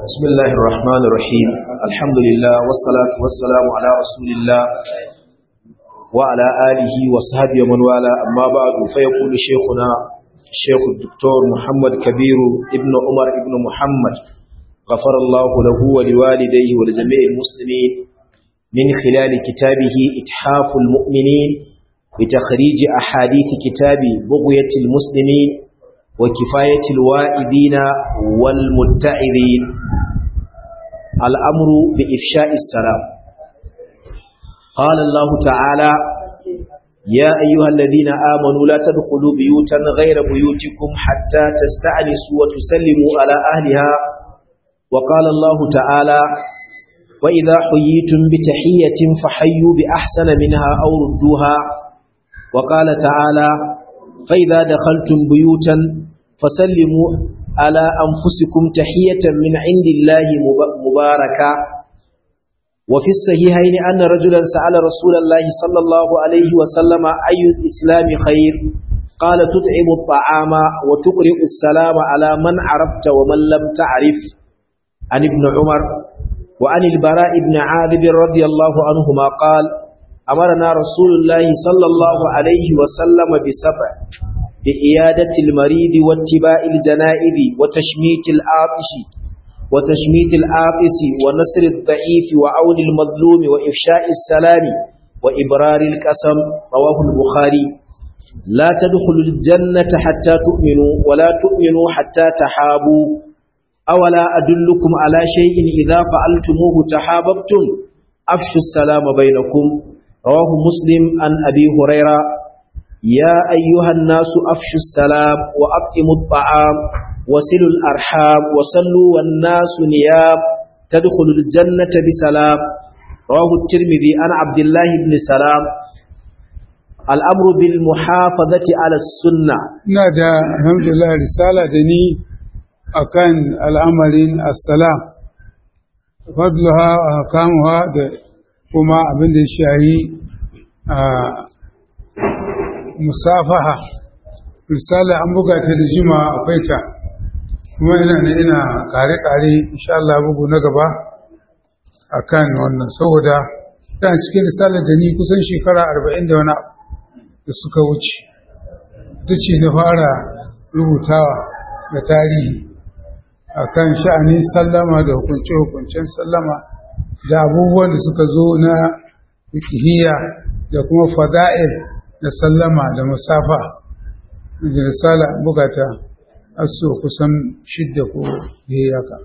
بسم الله الرحمن الرحيم الحمد لله والصلاة والسلام على رسول الله وعلى آله وصحبه ومن والاه أما بعد فيقول شيخنا الشيخ الدكتور محمد كبير ابن عمر ابن محمد غفر الله له ولوالديه ولجميع المسلمين من خلال كتابه إتحاف المؤمنين بتخريج أحاديث كتاب بغية المسلمين وكفاية الوائدين والمتعظين الأمر بإفشاء السلام قال الله تعالى يا أيها الذين آمنوا لا تدخلوا بيوتا غير بيوتكم حتى تستأنسوا وتسلموا على أهلها وقال الله تعالى وإذا حييتم بتحية فحيوا بأحسن منها أو ردوها وقال تعالى فإذا دخلتم بيوتا فسلموا على أنفسكم تحية من عند الله مباركة وفي الصحيحين أن رجلا سأل رسول الله صلى الله عليه وسلم أي الإسلام خير قال تطعم الطعام وتقرئ السلام على من عرفت ومن لم تعرف عن ابن عمر وعن البراء بن عاذب رضي الله عنهما قال أمرنا رسول الله صلى الله عليه وسلم بسبع بإيادة المريض واتباع الجنائز وتشميت العاطش وتشميت العاطس ونصر الضعيف وعون المظلوم وإفشاء السلام وإبرار القسم رواه البخاري لا تدخلوا الجنة حتى تؤمنوا ولا تؤمنوا حتى تحابوا أولا أدلكم على شيء إذا فعلتموه تحاببتم أفشوا السلام بينكم رواه مسلم عن أبي هريرة يا أيها الناس أفشوا السلام وأطعموا الطعام وسلوا الأرحام وصلوا والناس نيام تدخلوا الجنة بسلام رواه الترمذي عن عبد الله بن سلام الأمر بالمحافظة على السنة نادى الحمد لله رسالة دني أكان الأمر السلام فضلها وأحكامها kuma abin da ya shayi a musafaha misali an buga ta da jima akwai ta kuma ina ne ina kare-kare insha Allah bugu na gaba a kan wannan saboda ɗan cikin risala da ni kusan shekara arba'in da wani da suka wuce ta ce na fara rubutawa da tarihi a kan sha'anin sallama da hukunce-hukuncen sallama da abubuwan da suka zo na fikihiyya da kuma fada'il da sallama da musafa da risala bukata aso kusan shidda ko hiyaka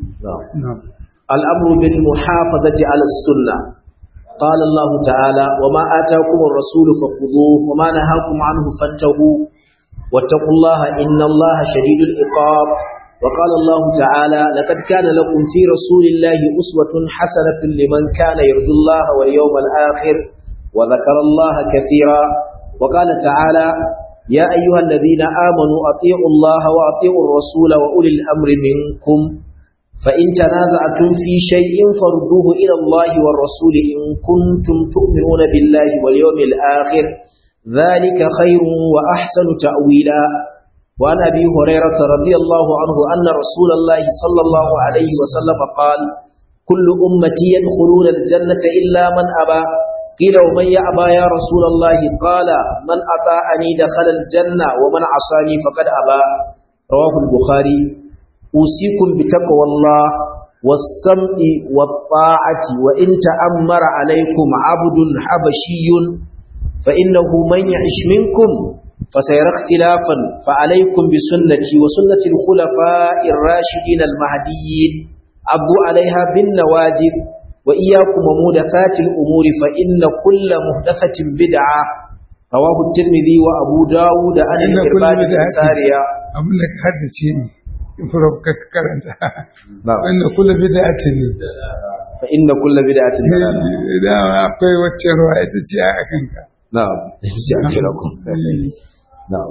al'amru bil muhafazati ala sunna قال الله تعالى وما آتاكم الرسول فخذوه وما نهاكم عنه فانتهوا واتقوا الله إن الله شديد العقاب وقال الله تعالى لقد كان لكم في رسول الله أسوة حسنة لمن كان يرجو الله واليوم الآخر وذكر الله كثيرا وقال تعالى يا أيها الذين آمنوا أطيعوا الله وأطيعوا الرسول وأولي الأمر منكم فإن تنازعتم في شيء فردوه إلى الله والرسول إن كنتم تؤمنون بالله واليوم الآخر ذلك خير وأحسن تأويلا وعن أبي هريرة رضي الله عنه أن رسول الله صلى الله عليه وسلم قال كل أمتي يدخلون الجنة إلا من أبى قيل ومن يأبى يا رسول الله قال من أطاعني دخل الجنة ومن عصاني فقد أبى رواه البخاري أوصيكم بتقوى الله والسمع والطاعة وإن تأمر عليكم عبد حبشي فإنه من يعش منكم فسيرى اختلافا فعليكم بسنتي وسنة الخلفاء الراشدين المهديين أبو عليها بالنواجذ وإياكم ومودثات الأمور فإن كل مهدثة بدعة رواه الترمذي وأبو داود عن الإرباد بن سارية أقول لك هذا شيء فربك كرنت فإن كل بدعة فإن كل بدعة إذا أقوي وتشروا أتشيء أكنك نعم شكركم نعم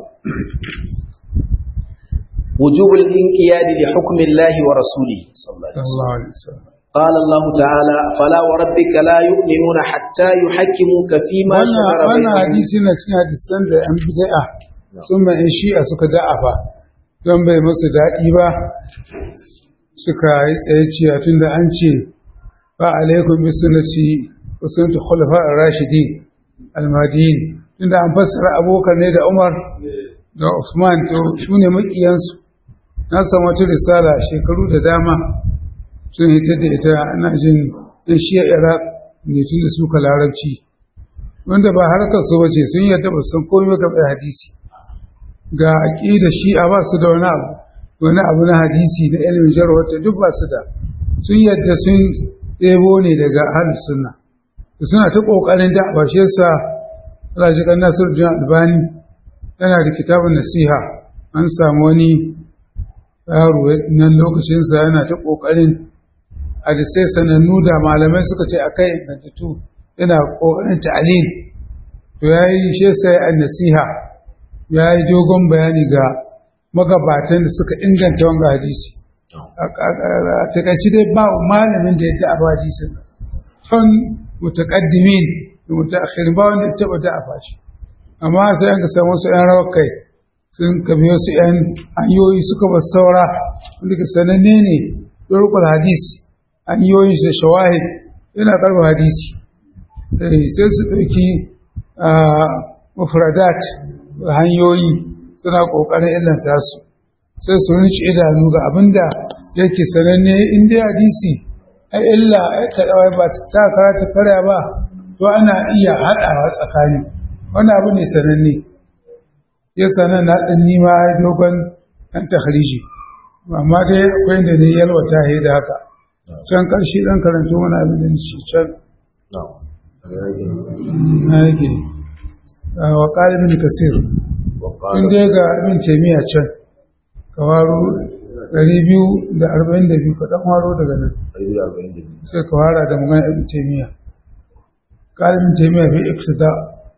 وجوب الانقياد لحكم الله ورسوله صلى الله عليه وسلم قال الله تعالى فلا وربك لا يؤمنون حتى يحكموك فيما شجر wannan بينهم hadisi na cikin hadisan da yan bid'a sun ma yan shi'a suka da'afa don bai musu daɗi ba suka yi tsaye cewa tunda an ce ba alaikum bi sunnati wa sunnati khulafa ar-rashidin al-mahdiyyin tunda an fassara abokan ne da Umar da Usman to su ne makiyansu na san wata risala shekaru da dama sun hita da ita ana jin ɗan shiya Iraq ne tun da suka larabci wanda ba harkar su wace sun yadda ba san komai ga hadisi ga aqida shi'a ba su da wani abu wani abu na hadisi na ilimin jarwa ta duk ba su da sun yadda sun ɗebo ne daga ahlus sunna suna ta kokarin da ba shi yasa Allah ji kan Nasiruddin Albani yana da kitabun nasiha an samu wani yaro nan lokacin sa yana ta kokarin hadisai sanannu da malamai suka ce akai ingantattu yana kokarin ta'lil to yayi shi yasa an nasiha yayi dogon bayani ga magabatan da suka inganta wanga hadisi a takaici dai ba malamin da ya da abu hadisin tun mutaqaddimin da mutaakhirin ba wanda ya taba da a fashi amma sai an ka samu su yan rawar kai sun kabi wasu yan hanyoyi suka ba saura wanda ka sananne ne turkul hadis hanyoyin da shawahid yana karba hadisi sai su ɗauki mufradat hanyoyi suna ƙoƙarin illanta su sai su rinci idanu ga abinda yake sananne in dai hadisi ai illa ai kaɗawai ba ta karata karya ba to ana iya haɗawa tsakani wani abu ne sananne ya sanan na ɗan nima dogon ɗan tahriji amma dai akwai da ne yalwata ya da haka can ƙarshe ɗan karanto wani abin da shi can na yake wa ƙalibin kasir in dai ga abin taimiyya can ka waro 242 ka ɗan waro daga nan sai ka wara da magana abin taimiyya ƙalibin taimiyya fi iksida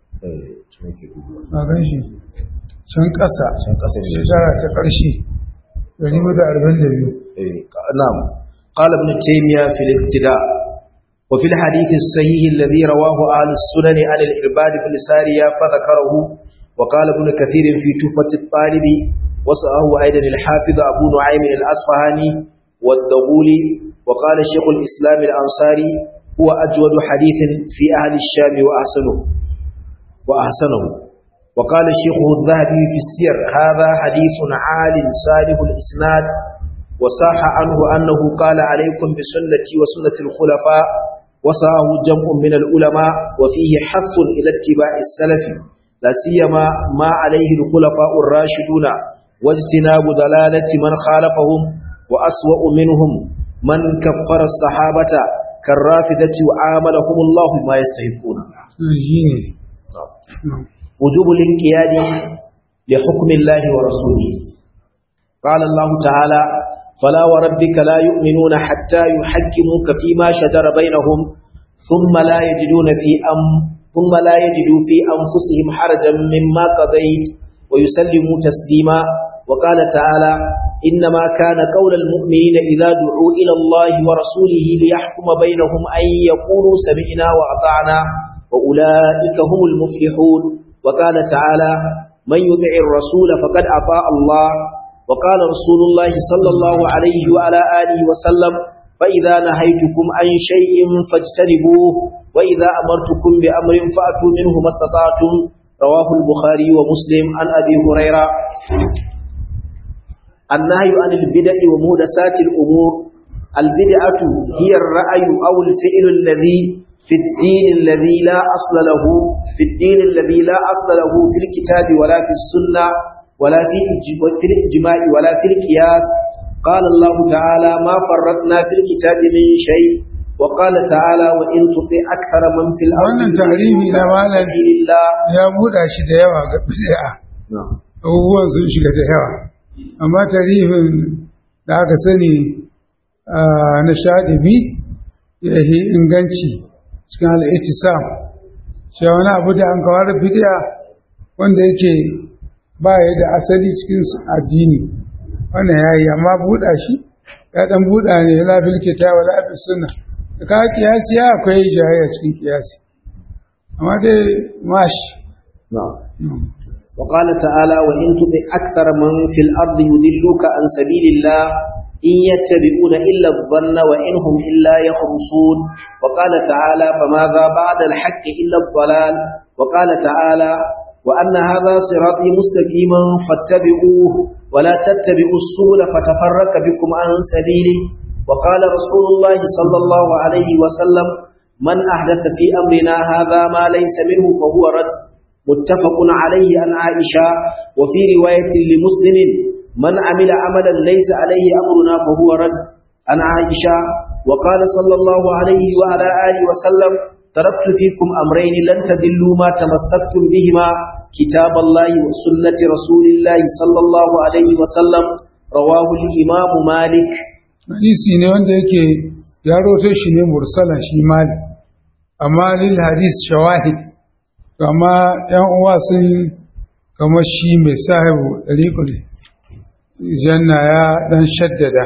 a gan shi can ƙasa shekara ta ƙarshe 242 نعم قال ابن تيمية في الابتداء وفي الحديث الصحيح الذي رواه أهل السنن عن الإرباد بن سارية فذكره وقال ابن كثير في توفة الطالب وصاه أيضا الحافظ أبو نعيم الأصفهاني والدغولي وقال شيخ الإسلام الأنصاري هو أجود حديث في أهل الشام وأحسنه وأحسنه وقال الشيخ الذهبي في السير هذا حديث عال صالح الإسناد وصاح عنه أنه قال عليكم بسنتي وسنة الخلفاء وصاه جمع من العلماء وفيه حث إلى اتباع السلف لا سيما ما عليه الخلفاء الراشدون واجتناب ضلالة من خالفهم وأسوأ منهم من كفر الصحابة كالرافدة وعاملهم الله ما يستحقون وجوب الانقياد لحكم الله ورسوله قال الله تعالى فلا وربك لا يؤمنون حتى يحكموك فيما شجر بينهم ثم لا يجدون في أم ثم لا يجدوا في أنفسهم حرجا مما قضيت ويسلموا تسليما وقال تعالى إنما كان قول المؤمنين إذا دعوا إلى الله ورسوله ليحكم بينهم أن يقولوا سمعنا وأطعنا وأولئك هم المفلحون وقال تعالى من يطع الرسول فقد أطاع الله وقال رسول الله صلى الله عليه وعلى آله وسلم فإذا نهيتكم عن شيء فاجتنبوه وإذا أمرتكم بأمر فأتوا منه ما استطعتم رواه البخاري ومسلم عن أبي هريرة النهي عن البدع ومودسات الأمور البدعة هي الرأي أو الفعل الذي في الدين الذي لا أصل له في الدين الذي لا أصل له في الكتاب ولا في السنة ولا في في الإجماع ولا في القياس قال الله تعالى ما فرطنا في الكتاب من شيء وقال تعالى وإن تطع أكثر من في الأرض wannan tarihi na malam ya buɗa shi da yawa ga bid'a abubuwan sun shiga da yawa amma tarihin da aka sani na shaɗibi ya yi inganci cikin al'itisam shi wani abu da an kawar bid'a wanda yake ba ya da asali cikin addini wannan ya yi amma buɗa shi ya ɗan buɗa ne ya lafi likita wa lafi suna da ka kiyasi ya akwai jayayya cikin kiyasi amma dai mashi وقال تعالى وإن تطع أكثر من في الأرض يضلوك عن سبيل الله إن يتبعون إلا الظن وإن هم إلا يخرصون وقال تعالى فماذا بعد الحق إلا الضلال وقال تعالى وأن هذا صراطي مستقيما فاتبعوه ولا تتبعوا السبل فتفرق بكم عن سبيله وقال رسول الله صلى الله عليه وسلم من أحدث في أمرنا هذا ما ليس منه فهو رد متفق عليه عن عائشة وفي رواية لمسلم من عمل عملا ليس عليه أمرنا فهو رد عن عائشة وقال صلى الله عليه وعلى آله وسلم تركت فيكم أمرين لن تدلوا ما تمسكتم بهما كتاب الله وسنة رسول الله صلى الله عليه وسلم رواه الإمام مالك hadisi ne wanda yake ya roto shi ne mursalan shi mali amma lil hadis shawahid kama yan uwa sun kama shi mai sahibu dariqul janna ya dan shaddada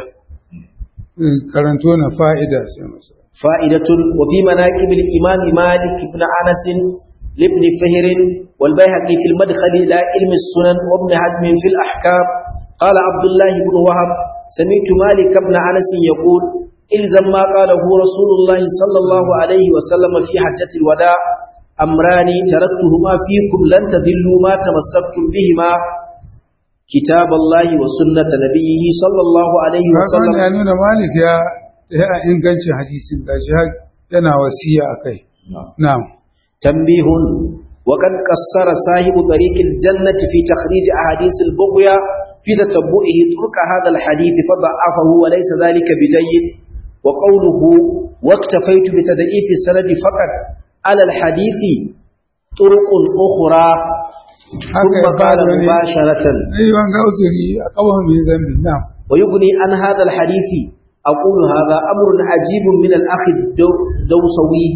karanto na fa'ida sai masa فائدة وفي مناكب الإمام مالك بن أنس لابن فهر والبيهقي في المدخل إلى علم السنن وابن حزم في الأحكام قال عبد الله بن وهب سمعت مالك بن أنس يقول إلزم ما قاله رسول الله صلى الله عليه وسلم في حجة الوداع أمران تركتهما فيكم لن تضلوا ما تمسكتم بهما كتاب الله وسنة نبيه صلى الله عليه وسلم ya nuna malik ya ya ingancin hadisin da shi yana wasiya akai na'am تنبيه وقد قصر صاحب طريق الجنة في تخريج أحاديث البغية في تتبعه طرق هذا الحديث فضعفه وليس ذلك بجيد وقوله واكتفيت بتضعيف السند فقط على الحديث طرق أخرى ثم قال مباشرة ai wanga uzuri a kawan mai zambi na'am ويغني عن هذا الحديث أقول هذا أمر عجيب من الأخ الدوسوي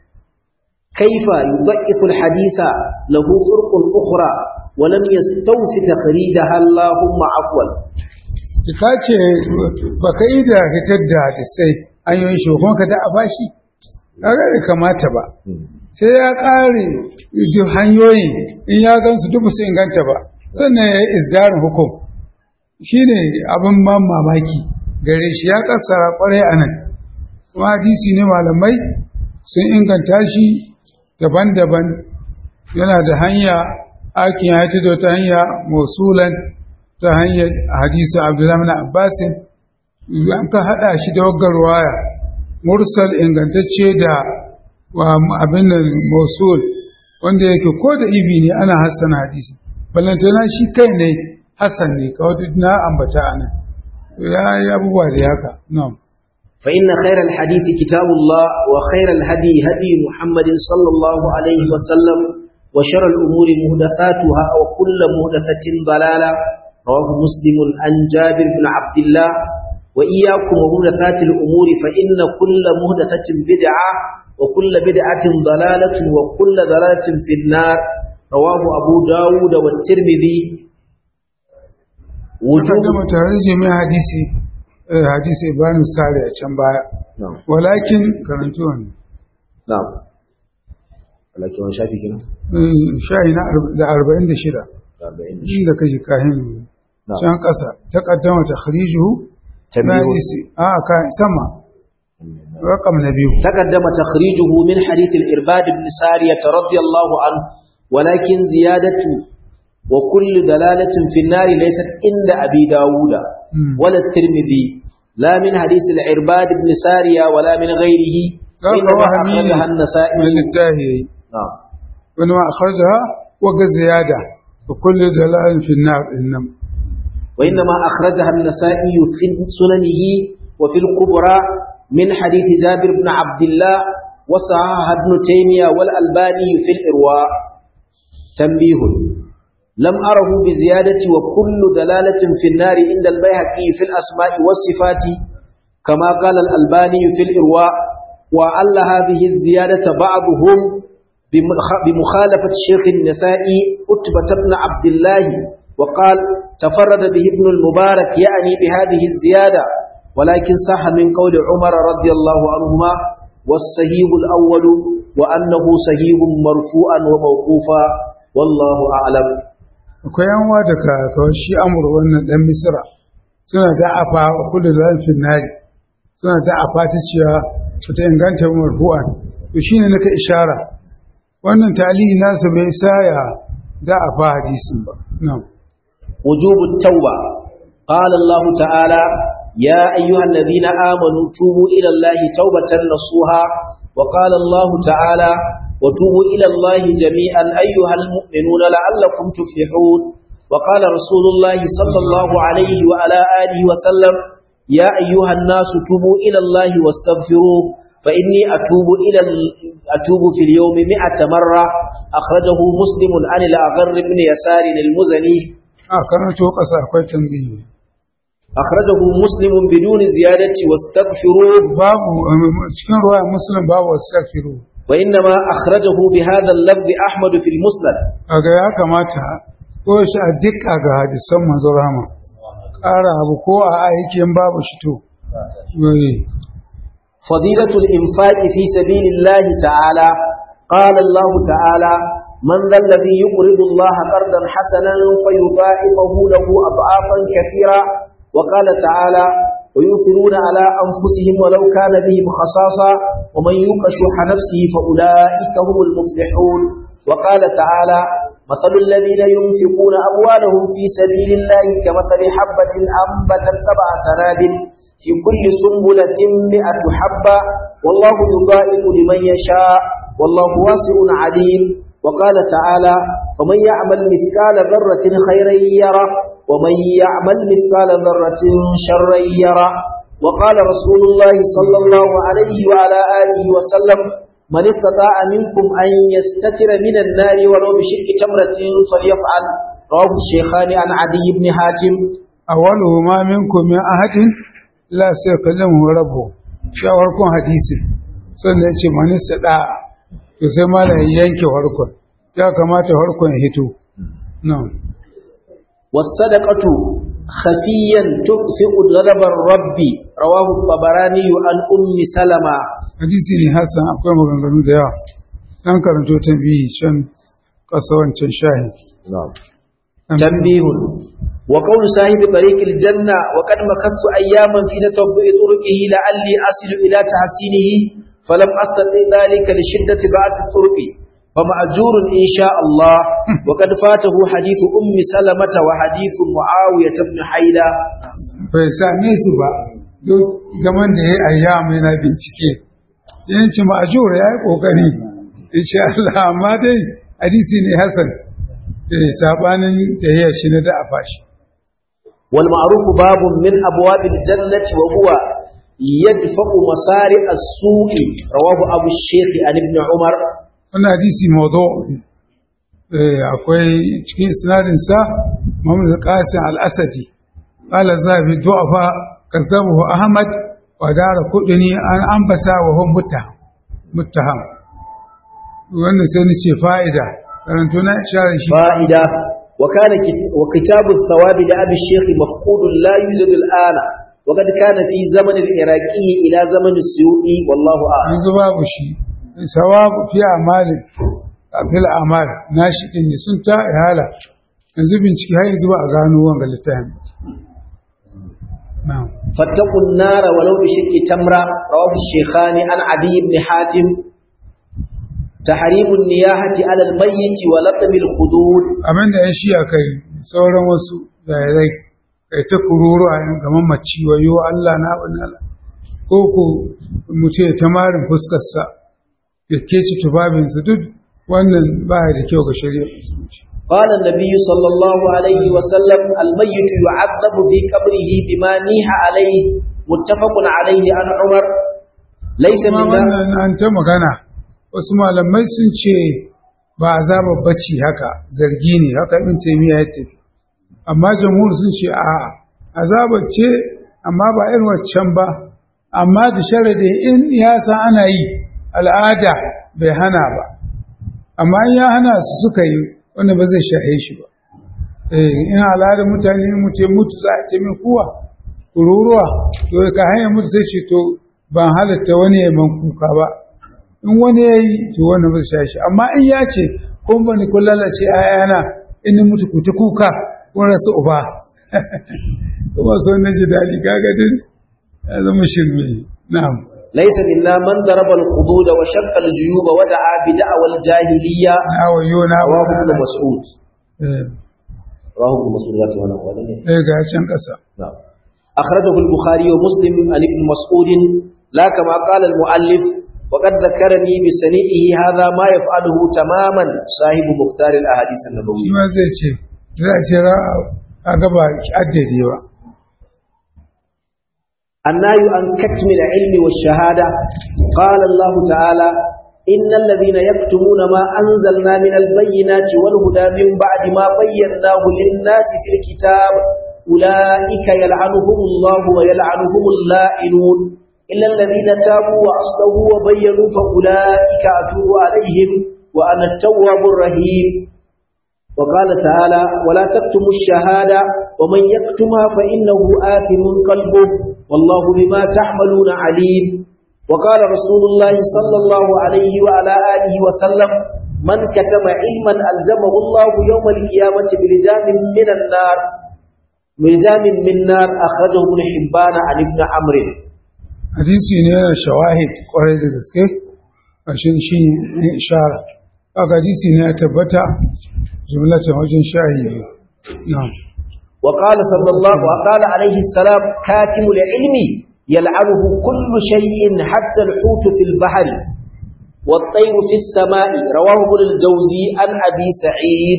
كيف يضعف الحديث له طرق أخرى ولم يستوف تخريجها اللهم عفوا ka ce ba ka yi da hitar da hadisai an yi shi kuma ka da a bashi kaga bai kamata ba sai ya ƙare duk hanyoyin in ya gansu duk su inganta ba sannan ya yi isdarin hukum shine abin ban mamaki gare shi ya kassara kwarai a nan kuma hadisi ne malamai sun inganta shi daban-daban yana da hanya akin ya ci da ta hanya musulan ta hanyar hadisi abdullahi bin abbasin an ka haɗa shi da waggar waya mursal ingantacce da wa abin nan musul wanda yake ko da ibi ne ana hassana hadisi ballantana shi kai ne hassan ne kawai duk na ambata a nan ya yi abubuwa da haka na'am فإن خير الحديث كتاب الله وخير الهدي هدي محمد صلى الله عليه وسلم وشر الأمور مهدثاتها وكل مهدثة ضلالة رواه مسلم عن جابر بن عبد الله وإياكم ومهدثات الأمور فإن كل مهدثة بدعة وكل بدعة ضلالة وكل ضلالة في النار رواه أبو داود والترمذي وجوب تهريج من hadisi hadisi Ibrahim Sare a can baya نعم walakin karantu wannan نعم ولكن وان شافي كنا shayi na arba- da arba'in da shida inda kake kahin نعم can ƙasa ta ƙaddama ta kharijuhu na تنبيه hadisi a ka sama rakam na biyu تقدم تخريجه من حديث الإرباد بن سارية رضي الله عنه ولكن زيادة وكل دلالة في النار ليست عند أبي داود مم. ولا الترمذي لا من حديث العرباد بن سارية ولا من غيره Kaga إنما wahami ne أخرجها النسائي mai littafi yayi نعم wani ma akhrajaha wa ga ziyada wa kullu dalalin fi an-nar innam وإنما أخرجها النسائي في سننه وفي الكبرى من حديث جابر بن عبد الله وصححها ابن تيمية والألباني في الإرواء تنبيه لم أره بزيادة وكل دلالة في النار عند البيهقي في الأسماء والصفات كما قال الألباني في الإرواء وعل هذه الزيادة بعضهم بمخ- بمخالفة شيخ النسائي أتبة بن عبد الله وقال تفرد به ابن المبارك يعني بهذه الزيادة ولكن صح من قول عمر رضي الله عنهما والصحيح الأول وأنه صحيح مرفوعا وموقوفا والله أعلم akwai yan uwa da ka kawai shi amur wannan dan misra suna da afa kullu zalfin nari suna da afa ta cewa ta inganta marfu'an to shine naka ishara wannan talihi nasa bai saya da afa hadisin ba na'am وجوب التوبة قال الله تعالى يا أيها الذين آمنوا توبوا إلى الله توبة نصوها وقال الله تعالى وتوبوا إلى الله جميعا أيها المؤمنون لعلكم تفلحون وقال رسول الله صلى الله عليه وعلى آله وسلم يا أيها الناس توبوا إلى الله واستغفروه فإني أتوب إلى أتوب في اليوم مئة مرة أخرجه مسلم عن الأغر بن يسار المزني a karanto ƙasa akwai tambayi أخرجه مسلم بدون زيادة واستغفروه babu cikin ruwa muslim babu wastaghfiru وإنما أخرجه بهذا اللفظ أحمد في المسند kaga ya kamata ko shi a dukka ga hadisan manzo rama ƙara abu ko a aikin babu shi to eh فضيلة الإنفاق في سبيل الله تعالى قال الله تعالى من ذا الذي يقرض الله قرضا حسنا فيضاعفه له أضعافا كثيرا وقال تعالى ويؤثرون على أنفسهم ولو كان بهم خصاصة ومن يوق شح نفسه فأولئك هم المفلحون وقال تعالى مثل الذين ينفقون أموالهم في سبيل الله كمثل حبة أنبتت سبع سنابل في كل سنبلة مئة حبة والله يضاعف لمن يشاء والله واسع عليم وقال تعالى فمن يعمل مثقال ذرة خيرا يره ومن يعمل مثقال ذرة شرا يره وقال رسول الله صلى الله عليه وعلى آله وسلم من استطاع منكم أن يستتر من النار ولو بشق تمرة فليفعل رواه الشيخان عن عدي بن حاتم awwalu ma minkum min ahadin la saykallahu rabbu shawarkun hadisi sannan yace manista da to sai malam yanke harkon ya kamata harkon ya hito na'am والصدقة خفيا تطفئ غضب الرب رواه الطبراني عن أم سلمة hadisi ne hasan akwai maganganu da yawa dan karanto ta biyu can kasa wancan shahi تنبيه وقول صاحب طريق الجنة وقد مكثت أياما في تتبع طرقه لعلي أصل إلى تحسينه فلم أستطع ذلك لشدة بعث الطرق فمأجور إن شاء الله وقد فاته حديث أم سلمة وحديث معاوية بن حيلة bai same su ba duk zaman da ya ayyama yana bincike yanci ma'ajur ya yi kokari insha Allah amma dai hadisi ne hasan da sabanin tahiyar shi na da afashi والمعروف باب من أبواب الجنة وهو يدفع مصارع السوء رواه أبو الشيخ عن ابن عمر wannan hadisi mawdu eh akwai cikin isnadin sa Muhammad Qasim al-Asadi qala zabi du'afa kazabuhu Ahmad wa dara kudini an ambasa wa hum muttaham muttaham wannan sai ni ce fa'ida karanto na ishara shi فائدة وكان كت- وكتاب الثواب لأبي الشيخ مفقود لا يوجد الآن وقد كان في زمن العراقي إلى زمن السيوطي والله أعلم yanzu babu shi sawabu fi amalin fil amal nashi din ne sun ta ihala yanzu bincike har yanzu ba a gano wanga littafin na'am فاتقوا النار ولو بشق تمرة رواه الشيخان عن عدي بن حاتم تحريم النياحة على الميت ولطم الخدود abin da ya shi a kai sauran wasu jairai kai ta kururu a yin gaman maci wayo Allah na abin Allah ko ku mutu ya ta marin fuskarsa ya keci tubabinsa duk wannan ba da kyau ga shari'ar musulunci قال النبي صلى الله عليه وسلم الميت يعذب في قبره بما نيح عليه متفق عليه عن عمر ليس kuma من wannan an ta magana wasu malamai sun ce ba azabar bacci haka zargi ne haka ibn taymiya ya tafi amma jamhur sun ce a azabar ce amma ba irin waccan ba amma da sharadi in ya san ana yi al'ada bai hana ba amma in ya hana su suka yi wanda ba zai shahe shi ba eh in al'adar mutane in mutum mutu za a ce mai kuwa kururuwa to ka hanyar mutu sai ce to ban halatta wani ya man kuka ba in wani ya yi to wani ba zai shahe shi amma in ya ce kun bani kun lalace a yana in ni mutu ku ta kuka kun rasu uba kuma so na ji daɗi kaga din ya zama shirme na'am ليس منا من ضرب الخدود وشق الجيوب ودعا بدعوى الجاهلية na wayo na رواه ابن مسعود eh رواه ابن مسعود ذات وانا قال eh, ga can ƙasa نعم أخرجه البخاري ومسلم عن ابن مسعود لا كما قال المؤلف وقد ذكرني بسنيئه هذا ما يفعله تماما صاحب مختار الأحاديث shi النبوية ma zai ce za a ce za a gaba addade ba النهي عن كتم العلم والشهادة قال الله تعالى إن الذين يكتمون ما أنزلنا من البينات والهدى من بعد ما بيناه للناس في الكتاب أولئك يلعنهم الله ويلعنهم اللائنون إلا الذين تابوا وأصلحوا وبينوا فأولئك أتوب عليهم وأنا التواب الرحيم وقال تعالى ولا تكتموا الشهادة ومن يكتمها فإنه آثم قلبه والله بما تعملون عليم وقال رسول الله صلى الله عليه وعلى آله وسلم من كتم علما ألزمه الله يوم القيامة بلجام من النار بلجام من نار أخرجه ابن حبان عن ابن عمرو hadisi ne yana shawahid kwarai da gaske ƙarshen shi ne ishara haka hadisi ne ya tabbata jumlatan wajen shahi biyu na'am وقال صلى الله وقال عليه السلام كاتم العلم يلعنه كل شيء حتى الحوت في البحر والطير في السماء رواه ابن الجوزي عن أبي سعيد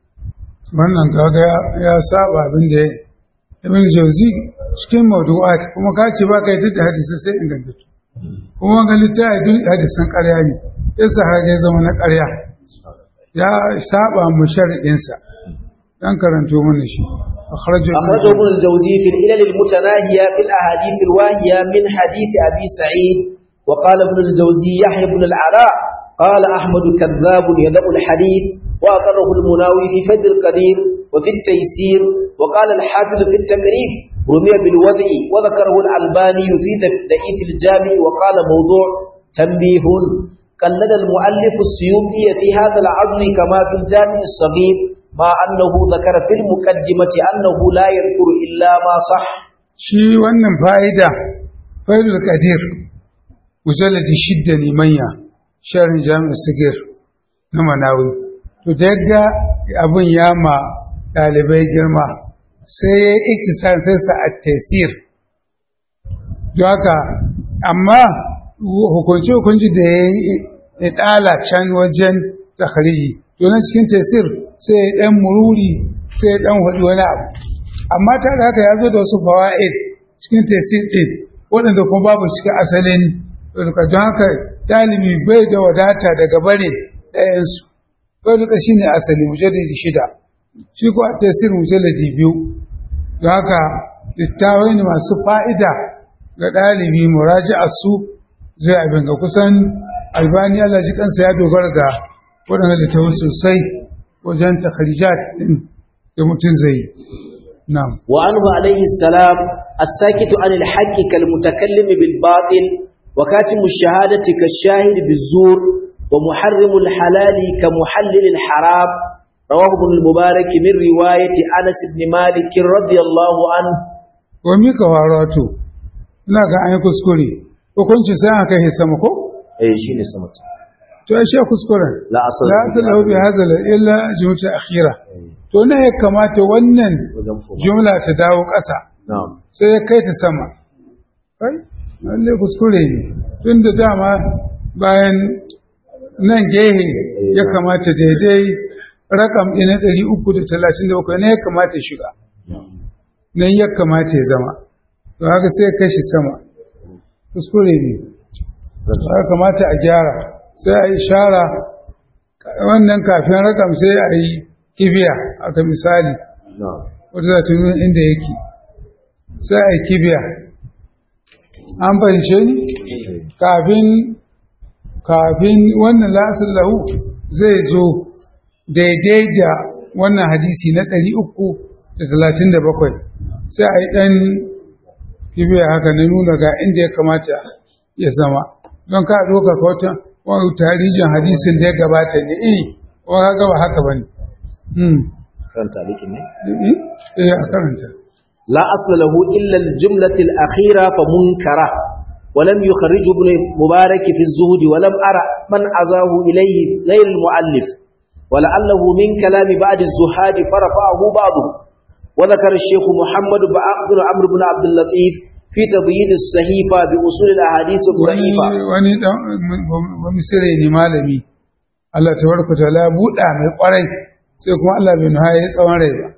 wannan kaga ya saba abin da ibn jauzi cikin mawdu'at kuma ka ce ba kai da hadisi sai ingantattu kuma ga littafi duk hadisan ƙarya ne yasa har ya zama na ƙarya ya saba mu sharadin sa dan karanto mana shi akhrajahu أخرجه ابن الجوزي في العلل المتناهية في الأحاديث الواهية من حديث أبي سعيد وقال ابن الجوزي يحيى بن العلاء قال أحمد كذاب يدع الحديث وأقره المناوي في فد القدير وفي التيسير وقال الحافظ في التقريب رمي بالوضع وذكره الألباني في ضعيف الجامع وقال موضوع تنبيه قلد المؤلف السيوطي في هذا العظم كما في الجامع الصغير مع أنه ذكر في المقدمة أنه لا يذكر إلا ما صح shi wannan fa'ida fa'idul qadir mujalladi shidda ne manya sharin jami'ar sigir na manawi to da yadda abin ya ma ɗalibai girma sai ya yi iktisar sai sa a tesir don haka amma hukunci hukunci da ya yi ya ɗala can wajen takhariji to na cikin tesir sai ya ɗan mururi sai ya ɗan hudu wani abu amma ta da haka ya zo da wasu fawa'id cikin tesir ɗin waɗanda kuma babu cikin asalin don haka ɗalibi bai da wadata daga bare ɗayansu bai duka shi ne asali mujalladi shida shi ko a tesir mujalladi biyu don haka littawai ne masu fa'ida ga ɗalibi muraji a su zai abin ga kusan albani Allah ji kansa ya dogara ga waɗanda littawai sosai wajen takharijat ɗin da mutum zai yi na'am وعنه عليه السلام الساكت عن الحق كالمتكلم بالباطل وكاتم الشهادة كالشاهد بالزور ومحرم الحلال كمحلل الحرام رواه ابن المبارك من رواية أنس بن مالك رضي الله عنه wa mika warato ina ga an yi kuskure hukunci sai aka yi sama ko أي شيء سمت to ai shi kuskuren لا أصل la asala bi hadha illa jumla akhira to ne ya kamata wannan jumla ta dawo ƙasa نعم sai ya kai ta sama kai lalle kuskure ne tun da dama bayan nan gehe ya kamata daidai rakam ɗin na ɗari uku da talatin da bakwai ne ya kamata ya shiga nan ya kamata ya zama to haka sai ya kai shi sama kuskure ne ya kamata a gyara sai a yi shara wannan kafin rakam sai a yi kibiya aka misali نعم wata za ta nuna inda yake sai a yi kibiya an fahimce ni kafin kafin wannan lasar lahu zai zo daidai da wannan hadisi na ɗari uku da talatin da bakwai sai a yi ɗan kibiya haka na nuna ga inda ya kamata ya zama don ka ɗoka wata wani tarihin hadisin da ya gabata ne eh wani gaba haka ba ne كان تعليق مني eh a karanta لا أصل له إلا الجملة الأخيرة فمنكرة ولم يخرج ابن مبارك في الزهد ولم أرى من عزاه إليه غير المؤلف ولعله من كلام بعد الزهاد فرفعه بعضه وذكر الشيخ محمد بن عمرو بن عبد اللطيف في تبيين الصحيفة بأصول الأحاديث الضعيفة wani dan wani sirri ne malami Allah tabaraka taala buɗa mai kwarai sai kuma Allah bai nuha ya tsawon rai ba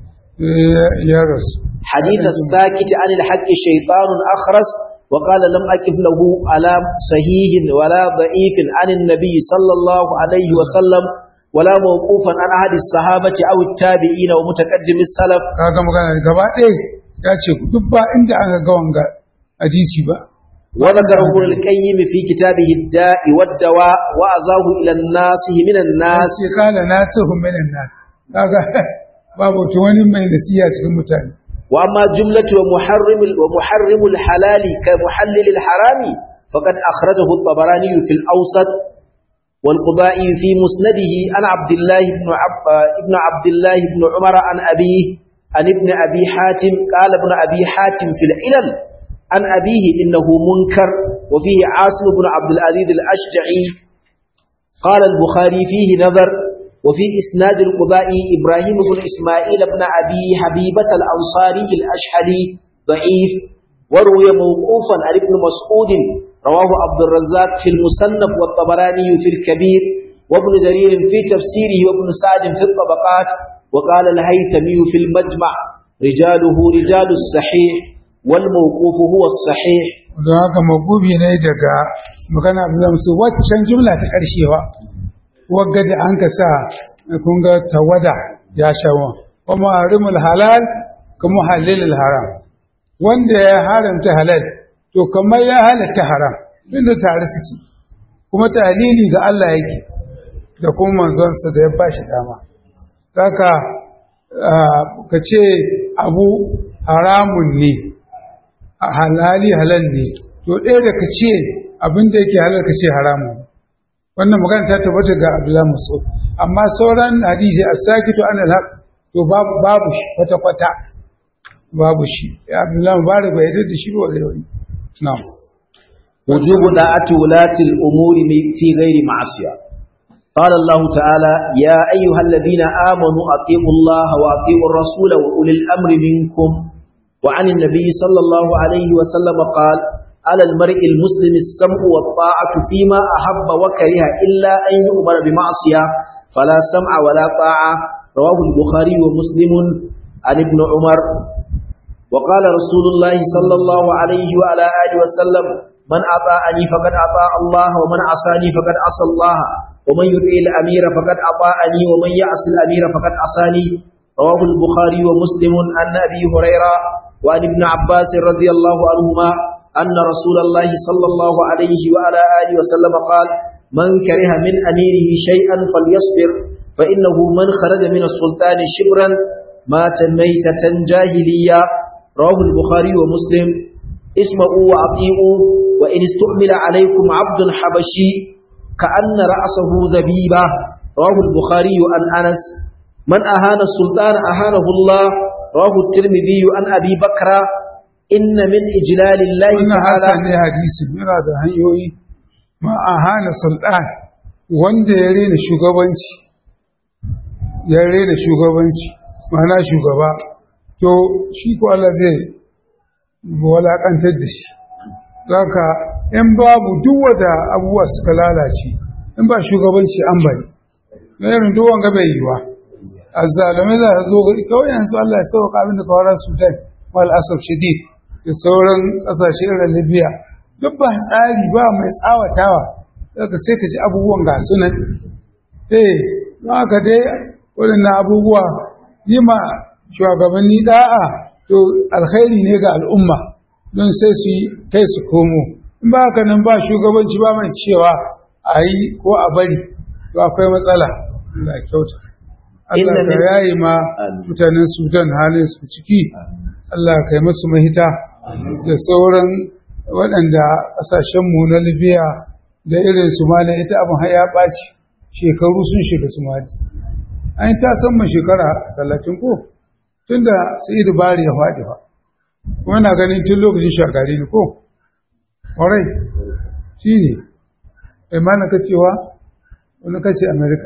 ya rasu حديث الساكت عن الحق شيطان أخرس وقال لم أكف له على صحيح ولا ضعيف عن النبي صلى الله عليه وسلم ولا موقوفا عن أحد الصحابة أو التابعين ومتقدم السلف kaga magana gaba ɗaya ya ce duk ba inda aka ga wanga hadisi ba وذكر ابن القيم في كتابه الداء والدواء وأذاه إلى الناس من الناس sai kala nasihu minan nas kaga babu to wani mai nasiya cikin mutane وأما جملة ومحرم ومحرم الحلال كمحلل الحرام فقد أخرجه الطبراني في الأوسط والقضائي في مسنده عن عبد الله بن عب ابن عبد الله بن عمر عن أبيه عن ابن أبي حاتم قال ابن أبي حاتم في العلل عن أبيه إنه منكر وفيه عاصم بن عبد العزيز الأشجعي قال البخاري فيه نظر وفي إسناد القضاء إبراهيم بن إسماعيل بن أبي حبيبة الأنصاري الأشحلي ضعيف وروي موقوفا عن ابن مسعود رواه عبد الرزاق في المصنف والطبراني في الكبير وابن جرير في تفسيره وابن سعد في الطبقات وقال الهيثمي في المجمع رجاله رجال الصحيح والموقوف هو الصحيح don haka magubi ne daga magana abu zamsu waccan jumla ta ƙarshewa wagga da an ka sa kun ga tawada ya shawa wa muharrimul halal ka muhallilul haram wanda ya haramta halal to kamar ya halatta haram inda tare suke kuma talili ga Allah yake da kuma manzonsa da ya bashi dama kaka ka ce abu haramun ne halali halal ne to ɗaya da ka ce abin da yake halal ka ce haramun wannan magana ta tabbata ga Abdullahi Mas'ud amma sauran hadisi as-sakitu an al-haq to babu babu shi kwata kwata babu shi Abdullahi Mubarak bai yarda da shi ba da wani na'am وجوب دعاة ولاة الأمور في غير معصية قال الله تعالى يا أيها الذين آمنوا أطيعوا الله وأطيعوا الرسول وأولي الأمر منكم وعن النبي صلى الله عليه وسلم قال على المرء المسلم السمع والطاعة فيما أحب وكره إلا أن يؤمر بمعصية فلا سمع ولا طاعة رواه البخاري ومسلم عن ابن عمر وقال رسول الله صلى الله عليه وعلى آله وسلم من أطاعني فقد أطاع الله ومن عصاني فقد عصى الله ومن يطيع الأمير فقد أطاعني ومن يعصي الأمير فقد عصاني رواه البخاري ومسلم عن أبي هريرة وعن ابن عباس رضي الله عنهما أن رسول الله صلى الله عليه وعلى آله وسلم قال من كره من أميره شيئا فليصبر فإنه من خرج من السلطان شبرا مات ميتة جاهلية رواه البخاري ومسلم اسمعوا وأطيعوا وإن استعمل عليكم عبد حبشي كأن رأسه زبيبة رواه البخاري عن أنس من أهان السلطان أهانه الله رواه الترمذي عن أبي بكر إن من إجلال الله wannan تعالى hasan ne hadisi yana da hanyoyi ma a hana sultan wanda ya rena shugabanci ya rena shugabanci mana shugaba to shi ko Allah zai walakantar da shi haka in babu duk wada abubuwa suka lalace in ba shugabanci an bari na irin duk wanga bai yiwa azzalumai za a zo gari kawai yanzu Allah ya sauka abin da kawara Sudan wal asaf shadid da sauran kasashe irin Libya duk ba tsari ba mai tsawatawa daga sai ka ji abubuwan ga sunan eh don haka dai waɗannan abubuwa yi ma shugabanni da'a to alkhairi ne ga al'umma don sai su yi kai su komo in ba haka nan ba shugabanci ba mai cewa a yi ko a bari to akwai matsala da kyauta Allah Inna ka min- yayi ma Amin. mutanen Sudan halin su ciki Allah ka yi musu mahita da sauran waɗanda ƙasashenmu na Libya da irin su malam ita abin har ya ɓaci shekaru sun shiga su mali an yi ta san mu shekara talatin ko to tunda sai bari ya faɗi fa kuma na ganin tun lokacin shagari ne ko ƙwarai shi ne bai mana ka cewa wani kashe amerika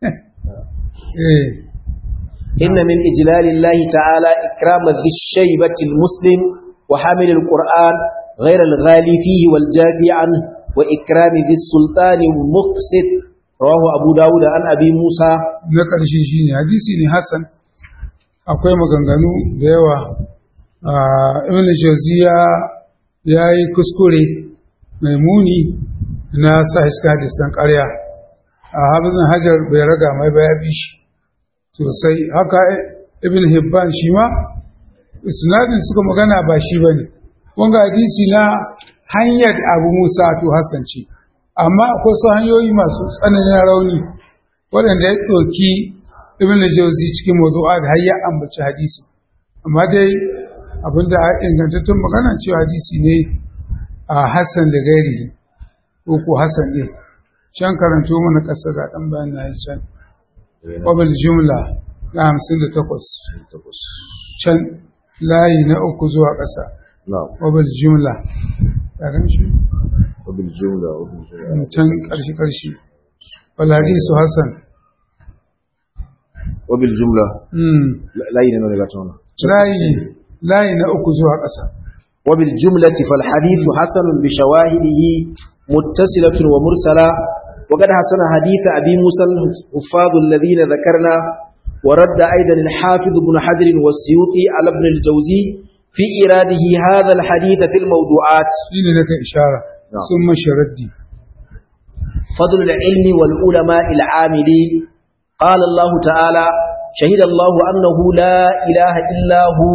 إن من إجلال الله تعالى إكرام ذي الشيبة المسلم وحامل القرآن غير الغالي فيه والجافي عنه وإكرام ذي السلطان المقسط رواه أبو داود عن أبي موسى na ƙarshe shi ne hadisi ne hassan akwai maganganu da yawa ibn jauziya ya yi kuskure mai muni na sa iska hadisan ƙarya a hafizin hajar bai raga mai baya bi shi sosai haka ibn hibban shi ma isnadin suka magana ba shi ba ne wanga hadisi na hanyar abu musa to hassan ce amma akwai su hanyoyi masu tsananin rauni waɗanda ya ɗauki ibn jauzi cikin mawdu'a da har ya ambaci hadisi amma dai abinda a ingantattun magana cewa hadisi ne a hassan da gairi ko ko hassan ne can karanto mana ƙasa ga ɗan bayan na can ƙwabil jumla na hamsin da takwas can layi na uku zuwa ƙasa ƙwabil jumla ya gan shi وبالجملة وبالجملة can ƙarshe ƙarshe wal hadisu hassan وبالجملة Mm. لا ينمو لغتونا layi layi na uku zuwa ƙasa وبالجملة فالحديث حسن بشواهده متصلة ومرسلة وقد حسن حديث أبي موسى الحفاظ الذين ذكرنا ورد أيضا الحافظ بن حجر والسيوطي على ابن الجوزي في إراده هذا الحديث في الموضوعات shi ne naka ishara نعم. sun mashi raddi فضل العلم والعلماء العاملين قال الله تعالى شهد الله أنه لا إله إلا هو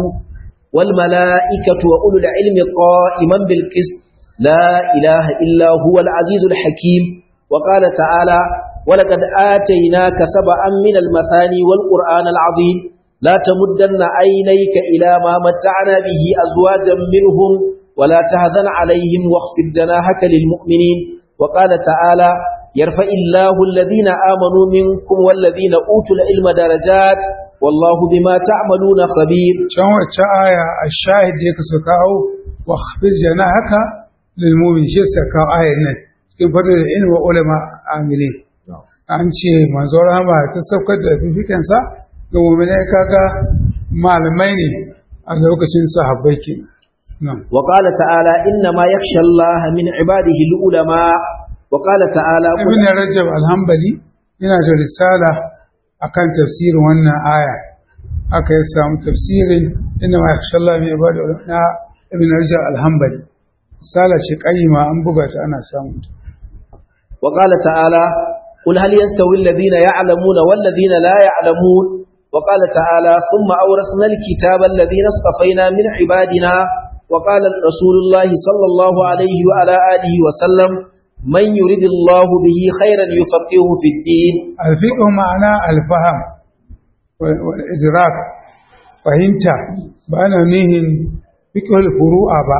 والملائكة وأولو العلم قائما بالقسط لا إله إلا هو العزيز الحكيم وقال تعالى ولقد آتيناك سبعا من المثاني والقرآن العظيم لا تمدن عينيك إلى ما متعنا به أزواجا منهم ولا تهذن عليهم واخفض جناحك للمؤمنين وقال تعالى يرفع الله الذين آمنوا منكم والذين أوتوا العلم درجات والله بما تعملون خبير can wacce aya a shahid da ya kaso kawo wa khafir jana haka lilmumin shi sa kawo ayar nan cikin fadar da ilmi wa ulama amili an ce manzo rama ya sassaukar da fifikansa ga mu'minai kaga malamai ne a lokacin sahabbai ke nan وقال تعالى إنما يخشى الله من عباده العلماء وقال تعالى قل ibn rajab alhambali yana da risala akan tafsirin wannan aya aka yi samu tafsirin inna ma yakhsha Allah min ibadi na ibn rajab alhambali risala ce qayyima an buga ta ana samu ta وقال تعالى قل هل يستوي الذين يعلمون والذين لا يعلمون وقال تعالى ثم أورثنا الكتاب الذين اصطفينا من عبادنا وقال رسول الله صلى الله عليه وعلى آله وسلم من يريد الله به خيرا يفقهه في الدين alfiqh ma'ana alfaham wal idrak fahimta ba ana nihin fiqhul furu'a ba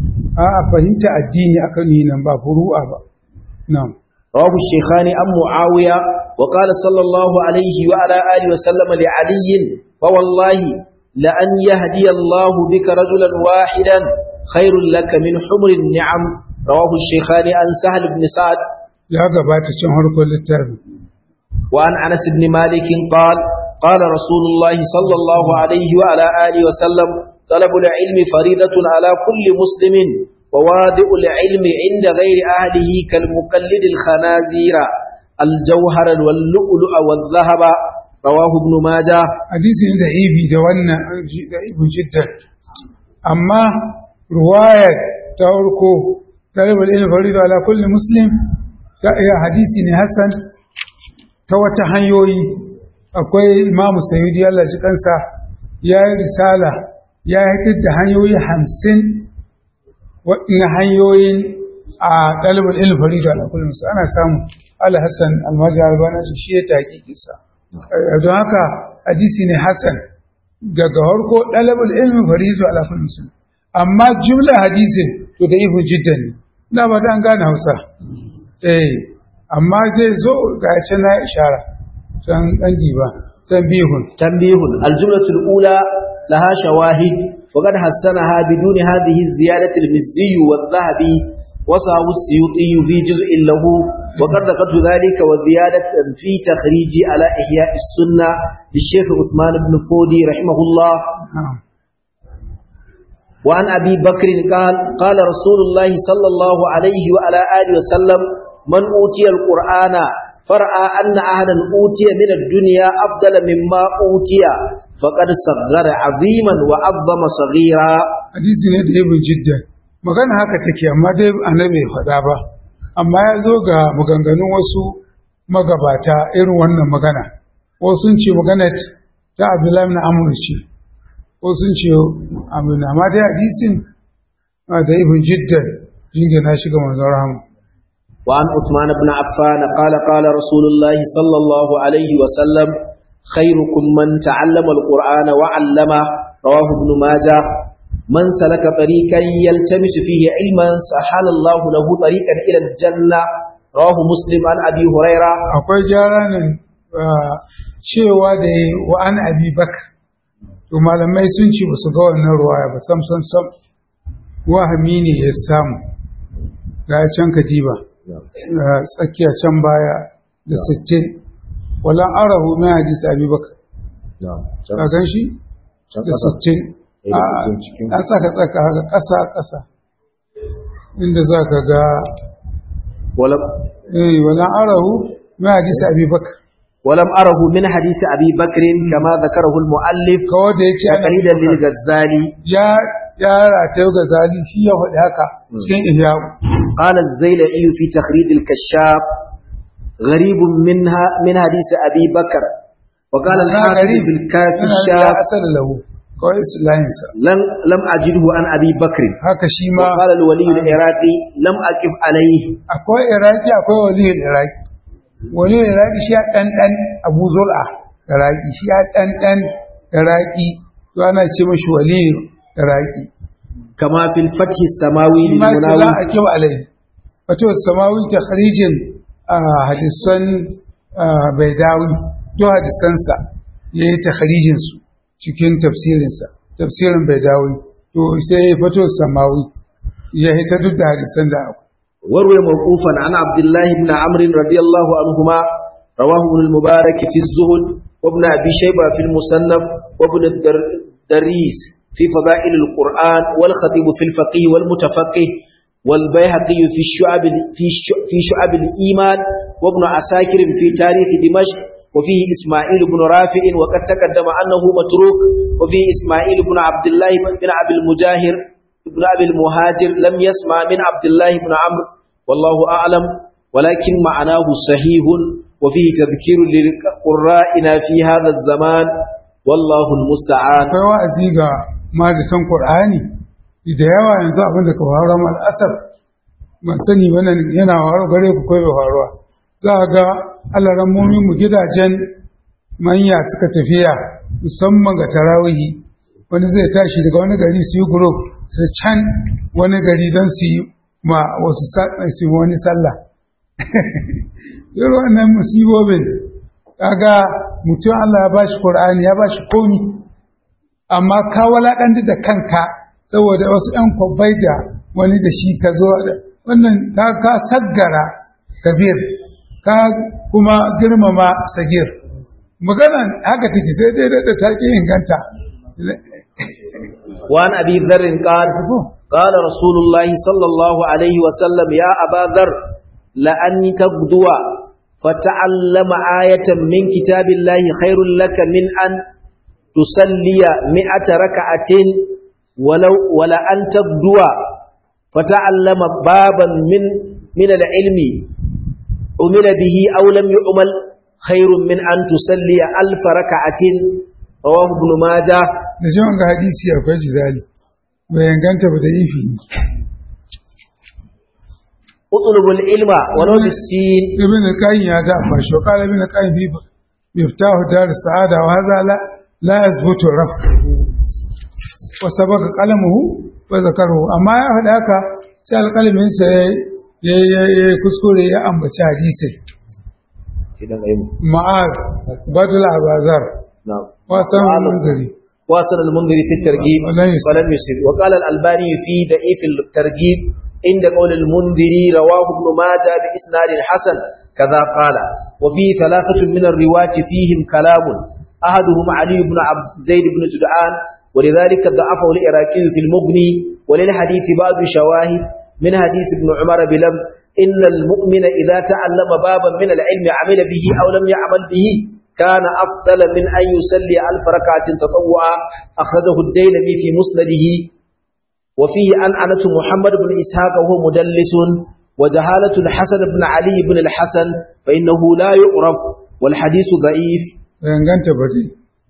a fahimta addini akan yi nan ba furu'a ba na'am رواه الشيخان عن معاوية وقال صلى الله عليه وعلى آله وسلم لعلي فوالله لأن يهدي الله بك رجلا واحدا خير لك من حمر النعم رواه الشيخان عن سهل بن سعد ya gabata cin harkar littafin وعن أنس بن مالك قال قال رسول الله صلى الله عليه وعلى آله وسلم طلب العلم فريضة على كل مسلم وواضع العلم عند غير أهله كالمقلد الخنازير الجوهر واللؤلؤ والذهب رواه ابن ماجه hadisi ne da ibi da wannan da ibi jiddan amma ruwayar ta farko talibul ilmi farida ala kulli muslim ta iya hadisi ne hasan ta wata hanyoyi akwai imam sayyidi Allah ji kansa ya yi risala ya yi da hanyoyi hamsin waɗanda hanyoyin a ɗalibul ilmi farida ala kulli muslim ana samu Allah Hassan almaji albana shi ya taƙi kisa don haka hadisi ne hasan daga harko ɗalibul ilmi farizu ala kulli muslim amma jumla hadisin to da ibn jiddan ne ina ba an gane Hausa eh amma zai zo ga ce na ishara can dan jiba tanbihun تنبيه الجملة الأولى لها شواهد وقد حسنها بدون هذه الزيادة المزي والذهبي وصاه السيوطي في جزء له وقد ذكرت ذلك وزيادة في تخريجي على إحياء السنة للشيخ عثمان بن فودي رحمه الله na'am وعن أبي بكر قال قال رسول الله صلى الله عليه وعلى آله وسلم من أوتي القرآن فرأى أن أحدا أوتي من الدنيا أفضل مما أوتي فقد صغر عظيما وعظم صغيرا hadisi ne da ibn jiddan magana haka take amma dai annabi bai faɗa ba amma ya zo ga maganganun wasu magabata irin wannan magana wasu sun ce magana ta abdullahi na amur ce wasu sun ce amina amma dai hadisin ah, da ibn jiddan jingina shi ga manzon rahama وعن عثمان بن عفان قال قال رسول الله صلى الله عليه وسلم خيركم من تعلم القرآن وعلمه رواه ابن ماجه من سلك طريقا يلتمس فيه علما سهل الله له طريقا إلى الجنة رواه مسلم عن أبي هريرة akwai gyara nan ah, cewa da ya wa an abi bakar to malamai sun ce ba su ga wannan ruwaya ba sam sam sam wahami ne ya samu ga can katiba ah, tsakiya can baya da sittin walan arahu mai hadisi abi bakar ka gan shi da sittin Eh, da sittin cikin- an saka tsaka haka ƙasa ƙasa inda za ka ga ولم, eh walan arahu mai hadisi abi bakar ولم أره من حديث أبي بكر كما ذكره المؤلف kawai da ya ce ana تقليدا للغزالي ya ya rataye ga zali shi ya faɗi haka cikin ihya قال الزيلعي في تخريج الكشاف غريب منها من حديث أبي بكر وقال الحافظ في الكافي ya الشاف asal lahu kawai islahinsa لم, لم أجده عن أبي بكر haka shi ma وقال الولي العراقي لم أقف عليه akwai iraki akwai waliyul iraki waliyul iraki shi ya ɗanɗan abu zur'a iraki shi ya ɗanɗan iraki to ana ce mashi waliyul iraki كما في الفتح السماوي shi ma ce la للمناوي aqib alai wato samawi takhrijin ah, hadisan ah, baidawi to hadisansa yayi takhrijin su cikin tafsirinsa tafsirin baidawi to sai ya fito samawi ya hita duk da hadisan da akwai وروي موقوفا عن عبد الله بن عمرو رضي الله عنهما رواه ابن المبارك في الزهد وابن أبي شيبة في المصنف وابن الدريس في فضائل القرآن والخطيب في الفقيه والمتفقه والبيهقي في الشعب في الش- في شعب الإيمان وابن عساكر في تاريخ دمشق وفيه إسماعيل بن رافع وقد تقدم أنه متروك وفيه إسماعيل بن عبد الله بن أبي المجاهر ابن أبي المهاجر لم يسمع من عبد الله بن عمرو والله أعلم ولكن معناه صحيح وفيه تذكير لقرائنا في هذا الزمان والله المستعان akwai wa'azi ga madatan qur'ani da yawa yanzu abin da ka faruwa mal asar ban sani ba nan yana faruwa gare ku kai faruwa za a ga alarammomin mu gidajen manya suka tafiya musamman ga tarawihi wani zai tashi daga wani gari su yi group su can wani gari don su yi ma wasu sa- su yi wani sallah irin wannan musibobin kaga mutum Allah ya bashi Qur'ani ya bashi komi amma ka walaƙanta da kanka saboda wasu ‘yan kwabbai da wani da shi ka zo da wannan ka ka saggara kabir ka kuma girmama sagir maganan haka take sai dai da ta ƙi inganta وعن أبي ذر قال قال رسول الله صلى الله عليه وسلم يا أبا ذر لأن تغدو فتعلم آية من كتاب الله خير لك من أن تصلي مئة ركعة ولو ولأن تغدو فتعلم بابا من من العلم عمل به أو لم يعمل خير من أن تصلي ألف ركعة رواه ابن ماجه da shi wanga hadisi akwai jidali bai inganta ba da ifi اطلبوا العلم ولو بالسين ibn al-qayyim ya da fa shi qala ibn al-qayyim fi miftahu dar sa'ada wa hadha la la yazbutu raf wa sabaka qalamuhu wa zakaruhu amma ya faɗa haka sai alƙalamin sa ya ya kuskure ya ambaci hadisi idan ayi ma'ad badal abazar na'am wasan munziri واصل المنذر في الترغيب ولم يسر. ولم يسر وقال الألباني في ضعيف الترغيب عند قول المنذري رواه ابن ماجه بإسناد حسن كذا قال وفي ثلاثة من الرواة فيهم كلام أحدهم علي بن عبد زيد بن جدعان ولذلك ضعفه العراقي في المغني وللحديث بعض شواهد من حديث ابن عمر بلفظ إن المؤمن إذا تعلم بابا من العلم عمل به أو لم يعمل به كان أفضل من أن يصلي ألف ركعة تطوعا أخرجه الديلمي في مسنده وفيه أنعنة محمد بن إسحاق وهو مدلس وجهالة الحسن بن علي بن الحسن فإنه لا يعرف والحديث ضعيف danganta bari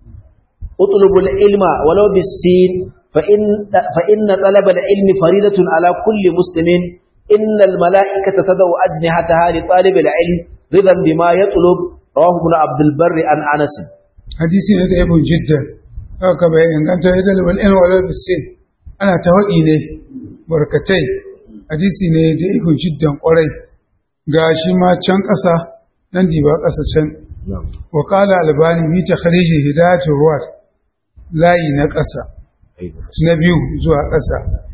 اطلب العلم ولو بالسين فإن, فإن طلب العلم فريدة على كل مسلم إن الملائكة تدعو أجنحتها لطالب العلم رضا بما يطلب رواه ابن عبد البر عن أنس hadisi ne da ibn jiddan haka bai inganta idan wal ilm wala bisin ana tawaki ne barkatai hadisi ne da ibn jiddan kwarai ga shi ma can ƙasa nan ba ƙasa can wa qala albani bi takhrij hidayatul ruwat layi na ƙasa na biyu zuwa ƙasa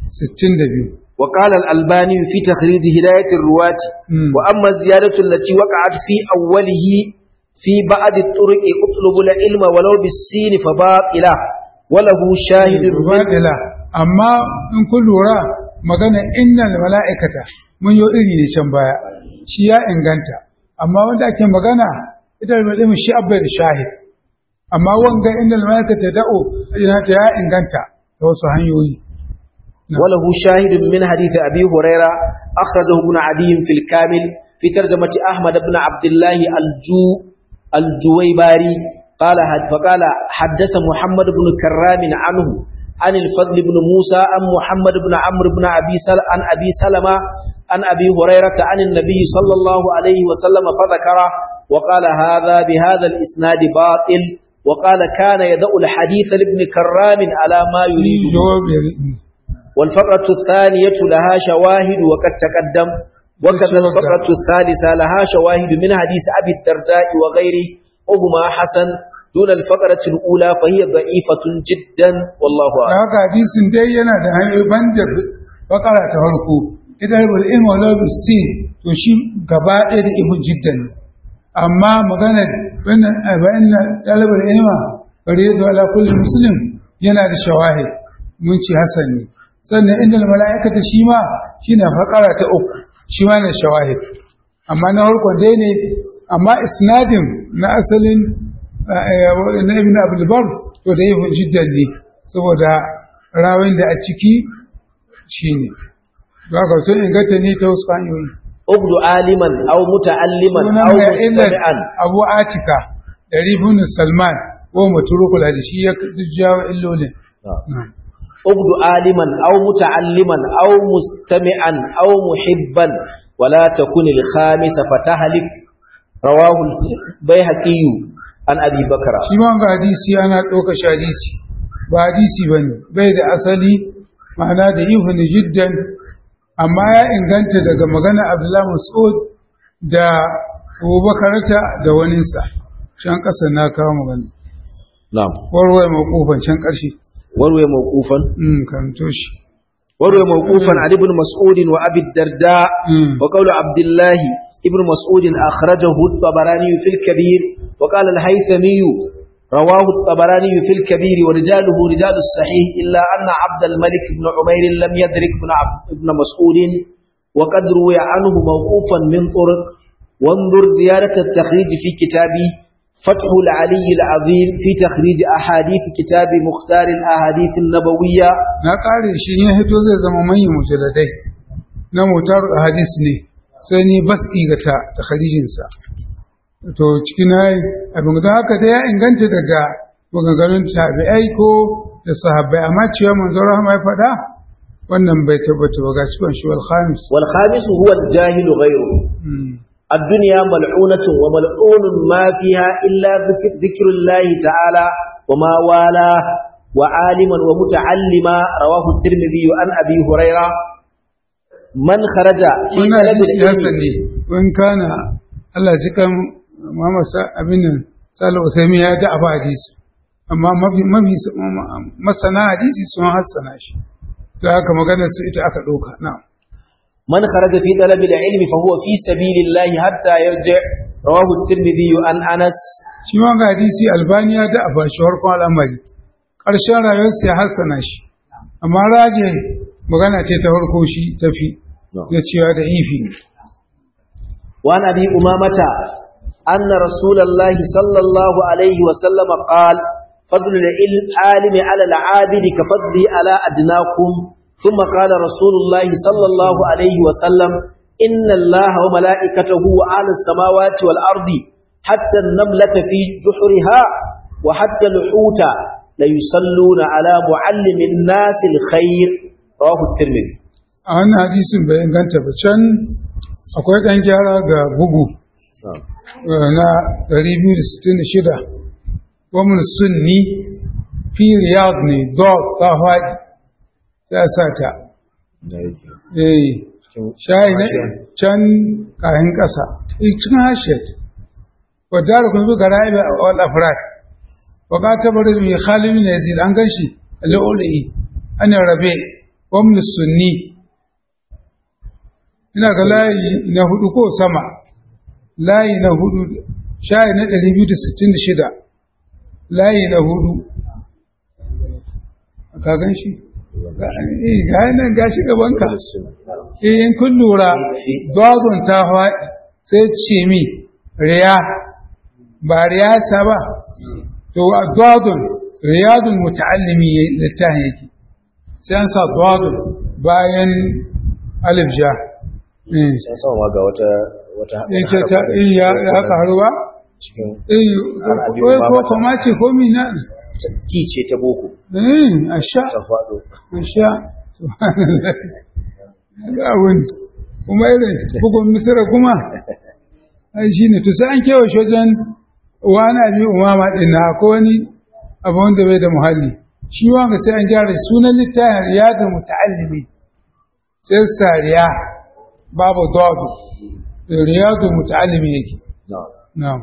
62 وقال الألباني في تخريج هداية الرواة مم. وأما الزيادة التي وقعت في أوله في بعض الطرق اطلب العلم ولو بالسين فباطلة وله شاهد من Rubadila, amma in kun lura magana innal mala'ikata mun yi iri ne can baya, shi ya inganta, amma wanda ake magana ita da shi abbai da shahid, amma wanga innal mala'ikata da'o yana ta ya inganta ta wasu hanyoyi. وله شاهد من حديث أبي هريرة أخرجه ابن عدي في الكامل في ترجمة أحمد بن عبد الله الجو الجويباري قال فقال حدث محمد بن كرام عنه عن الفضل بن موسى عن محمد بن عمرو بن أبي سل عن أبي سلمة عن أبي هريرة عن النبي صلى الله عليه وسلم فذكره وقال هذا بهذا الإسناد باطل وقال كان يدأ الحديث لابن كرام على ما يريد والفقرة الثانية لها شواهد وقد تقدم وكذا الفقرة الثالثة لها شواهد من حديث أبي الدرداء وغيره وهما حسن دون الفقرة الأولى فهي ضعيفة جدا والله Da أعلم haka hadisin dai yana da hanyoyi banda bakara ta farko, ita da ilm wala bisin to shi gaba ɗaya da ibn jiddan ne. amma magana wannan bayan ɗalibar ilma faridu ala kulli muslim yana da shawahid mun ci hasan ne sannan inda mala'ikata shi ma shine fakara ta uku shi ma ne shawahid amma na farkon dai ne amma isnadin na asalin na ibn abdul bar to da ibn jiddan ne saboda rawin da a ciki shine ba ka so inganta ne ta wasu hanyoyi أبد عالما أو متعلما sunan أو mai illar مستمعا abu atika da ribun salman ko maturukul hadisi ya jawo illolin أبد عالما أو متعلما أو مستمعا أو محبا ولا تكن الخامس فتهلك رواه البيهقي عن أبي بكر shi ma ga hadisi ana ɗauka shi hadisi ba hadisi ba ne bai da asali ma'ana da ihun jiddan amma ya inganta daga magana abdullahi mas'ud da abubakarata da waninsa can ƙasa na kawo magana نعم warware makofan can ƙarshe وروي موقوفا mm karanto shi وروي موقوفا عن ابن مسعود وأبي الدرداء mm وقول عبد الله ابن مسعود أخرجه الطبراني في الكبير وقال الهيثمي رواه الطبراني في الكبير ورجاله رجال الصحيح إلا أن عبد الملك بن عمير لم يدرك ابن, عبد ابن مسعود وقد روي عنه موقوفا من طرق وانظر زيادة التخريج في كتابه فتح العلي العظيم في تخريج أحاديث كتاب مختار الأحاديث النبوية na ƙare shi ya hito zai zama manyan mujalladai na motar hadis ne sai ni bas ga ta ta kharijinsa to cikin hayi abin da haka da ya inganta daga maganganun tabi'ai ko da sahabbai amma cewa manzon rahama ya faɗa wannan bai tabbata ba ga cikin shi wal khamis والخامس هو الجاهل غيره Mm. الدنيا ملعونة وملعون ما فيها إلا ذكر, ذكر الله تعالى وما والاه وعالما ومتعلما رواه الترمذي عن أبي هريرة من خرج في wannan طلب hadisi العلم hasan ne in kana Allah ji kan Muhammad abin nan Salihu Usaimi ya da abu hadisi amma mafi masana hadisi sun hassana shi da haka maganar su ita aka ɗauka na'am من خرج في طلب العلم فهو في سبيل الله حتى يرجع رواه الترمذي عن أنس shi ma ga hadisi albaniya da a bashi harkon al'amari ƙarshen rayuwarsa ya hassana shi amma raje magana ce ta farko shi tafi da cewa da ifi وعن أبي أمامة أن رسول الله صلى الله عليه وسلم قال فضل العالم على العابد كفضلي على أدناكم ثم قال رسول الله صلى الله عليه وسلم إن الله وملائكته وأهل السماوات والأرض حتى النملة في جحرها وحتى الحوت ليصلون على معلم الناس الخير رواه الترمذي a wannan hadisin bai inganta ba can akwai ɗan gyara ga bugu na 266 wamin sunni fi riyad ne dog ta faɗi ya sa ta eh shayi na can kayan ƙasa cikin hashiyar wadda da kuma ga ra'ibe a wal afrat wa ka tabar mai khalimi na yazid an gan shi al'ulai an rabe wamin sunni ina ga layi na hudu ko sama layi na hudu shayi na 266 layi na hudu ka gan shi ga nan ga shi gabanka in kun lura dogon ta faɗi sai ce mi riya ba riyasa ba to a dogon riyadun muta'allimi littafin yake sai an sa dogon bayan alif ja sai sama ga wata wata yake ta iya ya karuwa cikin eh ko kuma ce ko mina ti ce ta boko eh asha ta faɗo asha subhanallah ga wani kuma irin bugun misira kuma ai shine to sai an kewa shojan wani abi umama din na ko wani abu wanda bai da muhalli shi wanga sai an gyara sunan littafin riyadul muta'allimi sai sariya babu dawadu riyadul muta'allimi yake na'am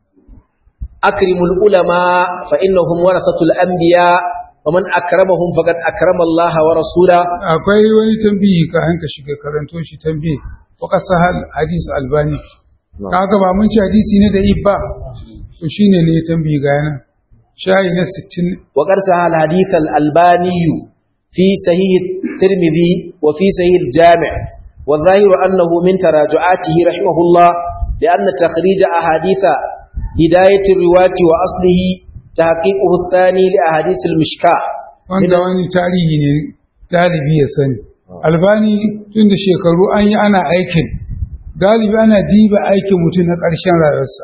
أكرم العلماء فإنهم ورثة الأنبياء ومن أكرمهم فقد أكرم الله ورسوله akwai wani tambayi ka hanka shiga karanto shi tambayi wa kasahal hadis albani kaga ba mun ci hadisi ne da ibba to shine ne ya tambayi ga yana shayi na 60 وقد سهى الحديث الألباني في صحيح الترمذي وفي صحيح الجامع والظاهر أنه من تراجعاته رحمه الله لأن تخريج أحاديث هداية الرواة وأصله تحقيقه الثاني لأحاديث المشكاة wanda wani tarihi ne dalibi ya sani albani tun da shekaru an yi ana aikin dalibi ana diba aikin mutum na ƙarshen rayuwarsa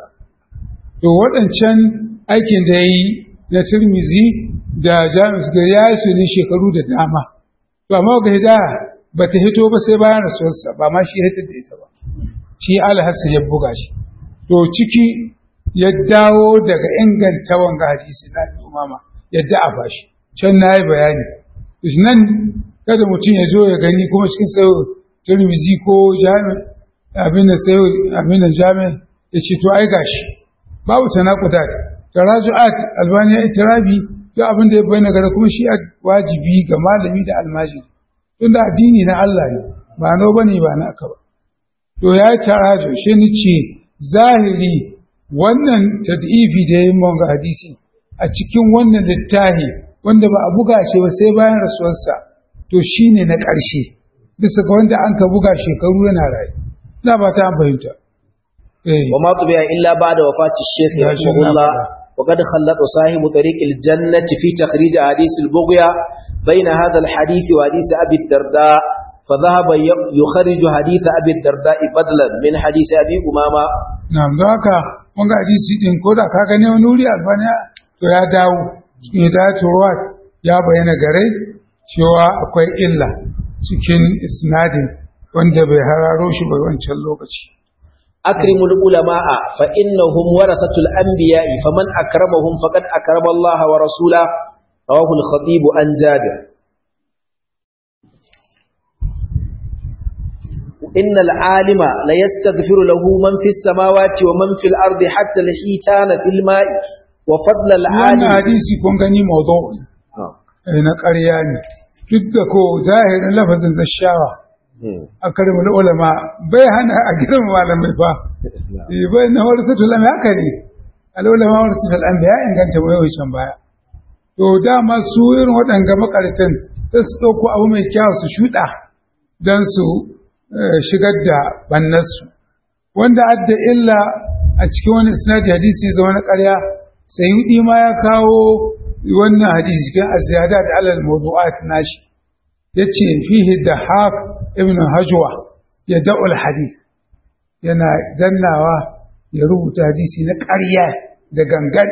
to waɗancan aikin da ya yi na turmizi da jamus ga ya yi su ne shekaru da dama to amma ga hidaya ba ta hito ba sai bayan rasuwarsa ba ma shi hita da ita ba shi alhassan ya buga shi to ciki ya dawo daga inganta wanga hadisi na umama yadda a bashi can na yi bayani nan kada mutum ya zo ya gani kuma cikin sayo turmizi ko jami'in abin da sayo abin da jami'in ya ce to ai gashi babu tanakuda taraju'at albaniya itirabi duk abin da ya bayyana gara kuma shi wajibi ga malami da almajiri tunda addini na Allah ne ba no bane ba na aka ba to ya taraju shi ni ce zahiri wannan tad'ifi da yayin mun ga hadisi a cikin wannan littafi wanda ba a buga shi ba sai bayan rasuwarsa to shine na ƙarshe bisa ga wanda an ka buga shekaru yana rayu ina ba ta fahimta eh وما طبع إلا بعد وفاة الشيخ يا رحمه شيخ الله نعم. وقد خلط صاحب طريق الجنة في تخريج حديث البغية بين هذا الحديث وحديث أبي الدرداء فذهب ي- يخرج حديث أبي الدرداء بدلا من حديث أبي أمامة na'am don haka wanga hadisi din ko da ka gane wani wuri albaniya to ya dawo cikin hidayatuwa ya bayyana gare cewa akwai illa cikin isnadin wanda bai hararo shi ba wancan lokaci أكرم العلماء فإنهم ورثة الأنبياء فمن أكرمهم فقد أكرم الله ورسوله رواه الخطيب عن جابر إن العالم لا يستغفر له من في السماوات ومن في الأرض حتى الحيتان في الماء وفضل wannan العالم hadisi kun gani mawdu'i آه. eh, na ƙarya ne duk da ko zahirin lafazin zashawa مم. a karimul ulama bai hana a gidan malamai ba Eh, bai na wani sutul lam haka ne al'ulama wani sutul lam ya inganta mai yawan baya to dama su irin waɗanga makaratan sai su ɗauko abu mai kyau su shuɗa don su eh, shigar da bannarsu wanda adda illa a cikin wani isnadi hadisi zama na ƙarya sayyidi ma ya kawo wannan hadisi cikin aziyada da alal mawdu'at nashi yace fihi dahaq ibn hajwa ya da'ul hadith yana zannawa ya rubuta hadisi na ƙarya da gangan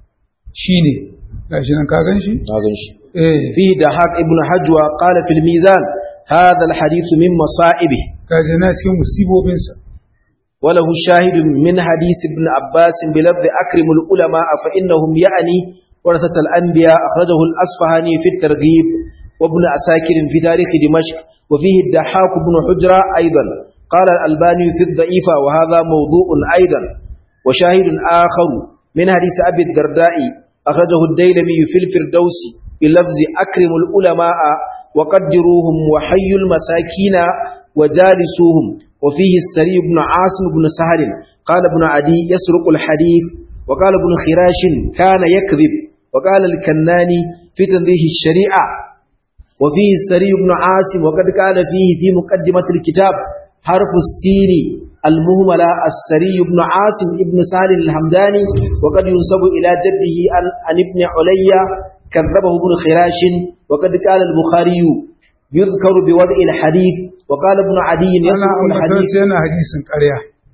shine gashi nan ka gan shi هذا شيء eh فيه دهاك ابن حجوة قال في الميزان هذا الحديث من مصائبه kaji na cikin musibobinsa وله شاهد من حديث ابن عباس بلفظ أكرم العلماء فإنهم يعني ورثة الأنبياء أخرجه الأصفهاني في الترغيب وابن عساكر في تاريخ دمشق وفيه الدحاك بن حجرة أيضا قال الألباني في الضعيفة وهذا موضوع أيضا وشاهد آخر من حديث أبي الدرداء أخرجه الديلمي في الفردوس بلفظ أكرم العلماء وقدروهم وحيوا المساكين وجالسوهم وفيه السري بن عاصم بن سهل قال ابن عدي يسرق الحديث وقال ابن خراش كان يكذب وقال الكناني في تنظيف الشريعة وفيه السري بن عاصم وقد قال فيه في مقدمة الكتاب حرف السين المهملة السري بن عاصم ابن سهل الحمداني وقد ينسب إلى جده عن, عن ابن عليا كذبه ابن خراش وقد قال البخاري يذكر بوضع الحديث وقال ابن عدي ana يسرق ambatan الحديث sai yana hadisin ƙarya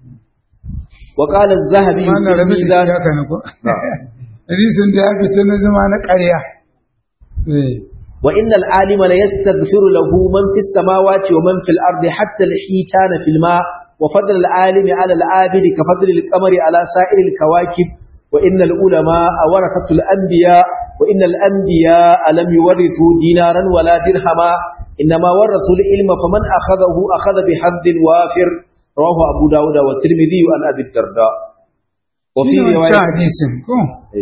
وقال الذهبي mana في rabe da الميزان ya kana ko hadisin da ya fita na zama na ƙarya eh وإن العالم لا يستغفر له من في السماوات ومن في الأرض حتى الحيتان في الماء وفضل العالم على العابد كفضل القمر على سائر الكواكب وإن العلماء ورثة الأنبياء وإن الأنبياء لم يورثوا دينارا ولا درهما إنما ورثوا العلم فمن أخذه أخذ بحظ وافر رواه أبو داود والترمذي عن أبي الدرداء وفي Ina wancan رواية hadisin ko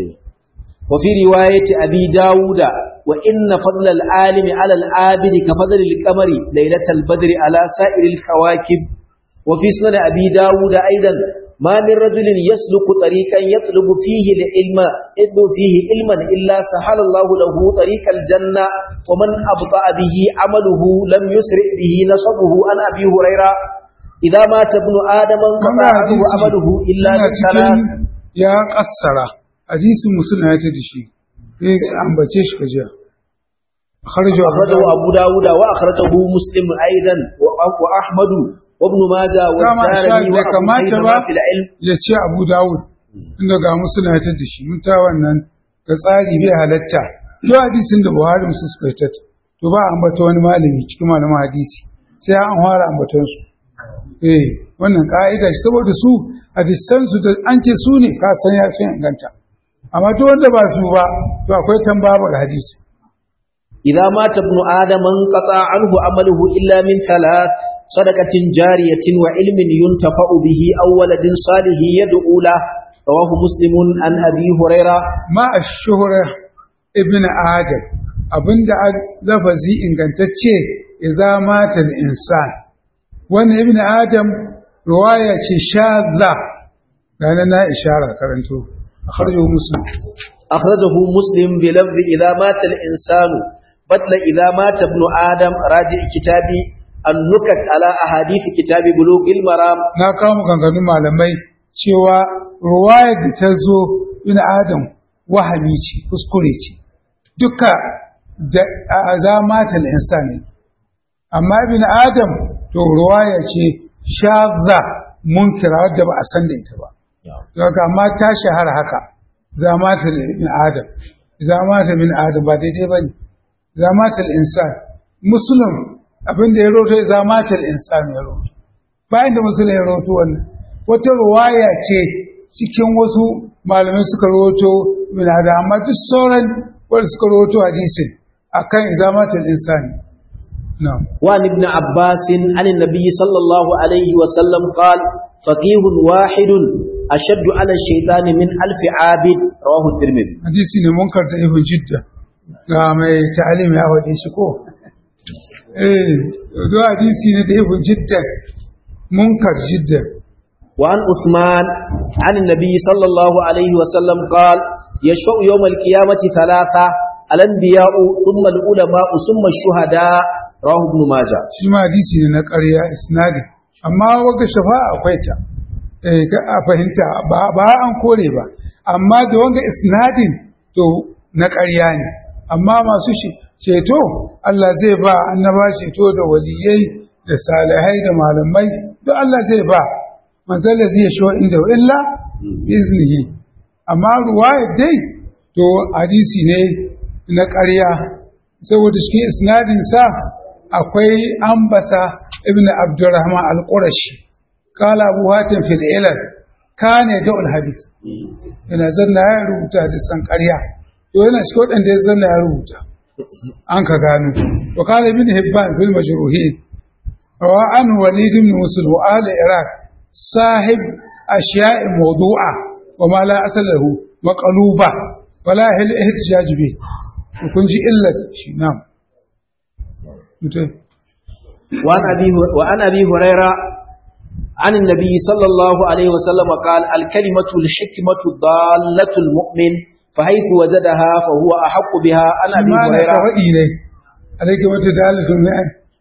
وفي رواية أبي داود وإن فضل العالم على العابد كفضل القمر ليلة البدر على سائر الكواكب وفي سنن أبي داود أيضا ما من رجل يسلك طريقا يطلب فيه العلم يطلب فيه علما إلا سهل الله له طريق الجنة ومن أبطأ به عمله لم يسرع به نصبه عن أبي هريرة إذا مات ابن آدم انقطع Wannan عنه hadisi عمله إلا yana من cikin ثلاث ya kassara hadisin musulun ya ce da shi eh ambace shi ka jiya kharaju أخرجه أبو داود وأخرجه مسلم أيضا و- وأحمد وابن ماجه Dama والدارمي Ishaq bai وأبو kamata حيثم ba في العلم ya ce Abu Dawud inda ga musulun ya ce da shi mun ta wannan ga tsari bai halatta duk hadisin da Buhari musu suka yi to ba a ambata wani malami cikin malaman hadisi sai an fara ambaton su eh wannan ka'ida shi saboda su hadisan su da an ce su ne ka san ya sun inganta amma duk wanda ba su ba to akwai tambaba ga hadisi إذا مات ابن آدم انقطع عنه عمله إلا من ثلاث صدقة جارية وعلم ينتفع به أو ولد صالح يدعو له رواه مسلم عن أبي هريرة ma a shuhura ibn adam abinda a lafazi ingantacce idza mata al-insan wannan ibn adam riwaya ce shadda gane na ishara karanto akhrajahu muslim أخرجه مسلم بلفظ إذا مات الإنسان بدل إذا مات ابن آدم راجع كتابي النكت على أحاديث كتاب بلوغ المرام na kawo maganganun malamai cewa riwayar da ta zo ibn adam wahami ce kuskure ce duka da za mata al-insan ne amma ibn adam to riwaya ce shadda munkira wadda ba a san da ita ba daga amma ta shahara haka zamata ibn adam zamata ibn adam ba daidai bane zamata al-insan muslim abinda ya roto zamata al-insan ya roto bayan da muslim ya roto wannan wata riwaya ce cikin wasu malamai suka roto ibn adam amma duk sauran wanda suka roto hadisin akan zamata al-insan na'am وعن ابن عباس عن النبي صلى الله عليه وسلم قال فقيه واحد أشد على الشيطان من ألف عابد رواه الترمذي hadisi ne munkar da ibn jidda ga mai ta'alim ya wade shi ko eh do hadisi ne da ibn jidda munkar jidda وعن عثمان عن النبي صلى الله عليه وسلم قال يشفع يوم القيامة ثلاثة الأنبياء ثم العلماء ثم الشهداء رواه ابن ماجه shi ma hadisi ne na ƙarya isnadi amma waga shafa'a akwai ta eh ka a fahimta ba ba an kore ba amma da wanga isnadin to na ƙarya ne amma masu shi ceto Allah zai ba annaba ceto da waliyai da salihai da malamai duk Allah zai ba manzal da zai sho inda illa iznihi amma ruwaya dai to hadisi ne na ƙarya saboda shi isnadin sa akwai ambasa ibn abdurrahman al-qurashi kala abu hatim fil ilal kane da hadis yana zanna ya rubuta da san ƙarya to yana shi waɗanda ya zanna ya rubuta an ka gano to kala ibn hibban fil majruhin rawa an walid ibn muslim wa ala iraq sahib ashiya'i mawdu'a wa ma la asal lahu maqluba wala hil ihtijaj bi kun ji illat shi na'am mutai وعن أبي, وعن أبي هريرة عن النبي صلى الله عليه وسلم قال الكلمة الحكمة ضالة المؤمن فحيث وجدها فهو أحق بها عن أبي ma na هريرة kawai ne alaika wata dalilin ne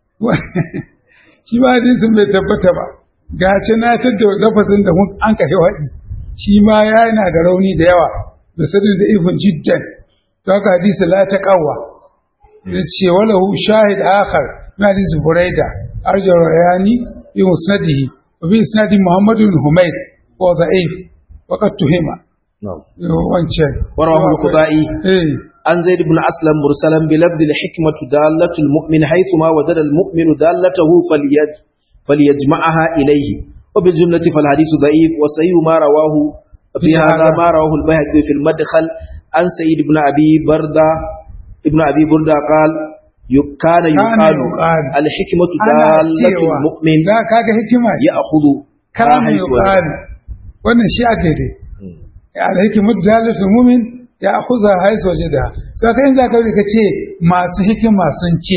shi ba hadisin bai tabbata ba ga ce na tadda lafazin da mun an kashe waɗi shi ma ya yana da rauni da yawa da sadin da ifin jiddan to haka hadisi la ta kawwa ya ce wala hu shahid akhar na hadisi buraida arjar rayani bi musnadihi wa bi isnadi muhammad bin humayd wa da'if wa qad tuhima نعم wancan ورواه القضائي eh عن زيد بن أسلم مرسلا بلفظ الحكمة دالة المؤمن حيثما وجد المؤمن دالته فليج فليجمعها إليه وبالجملة فالحديث ضعيف وصحيح ما رواه في هذا ما رواه البيهقي في المدخل عن سيد بن أبي بردة ابن أبي بردة قال ي- كان يقال يقال. الحكمة ana دالة cewa المؤمن da kaga hikima ce يأخذ kana ما حيث وجد. yuqal wannan shi a daidai ya alhiki mudalatul mu'min ya akhuza haisu wajida to kai in zaka ka ce masu hikima sun ce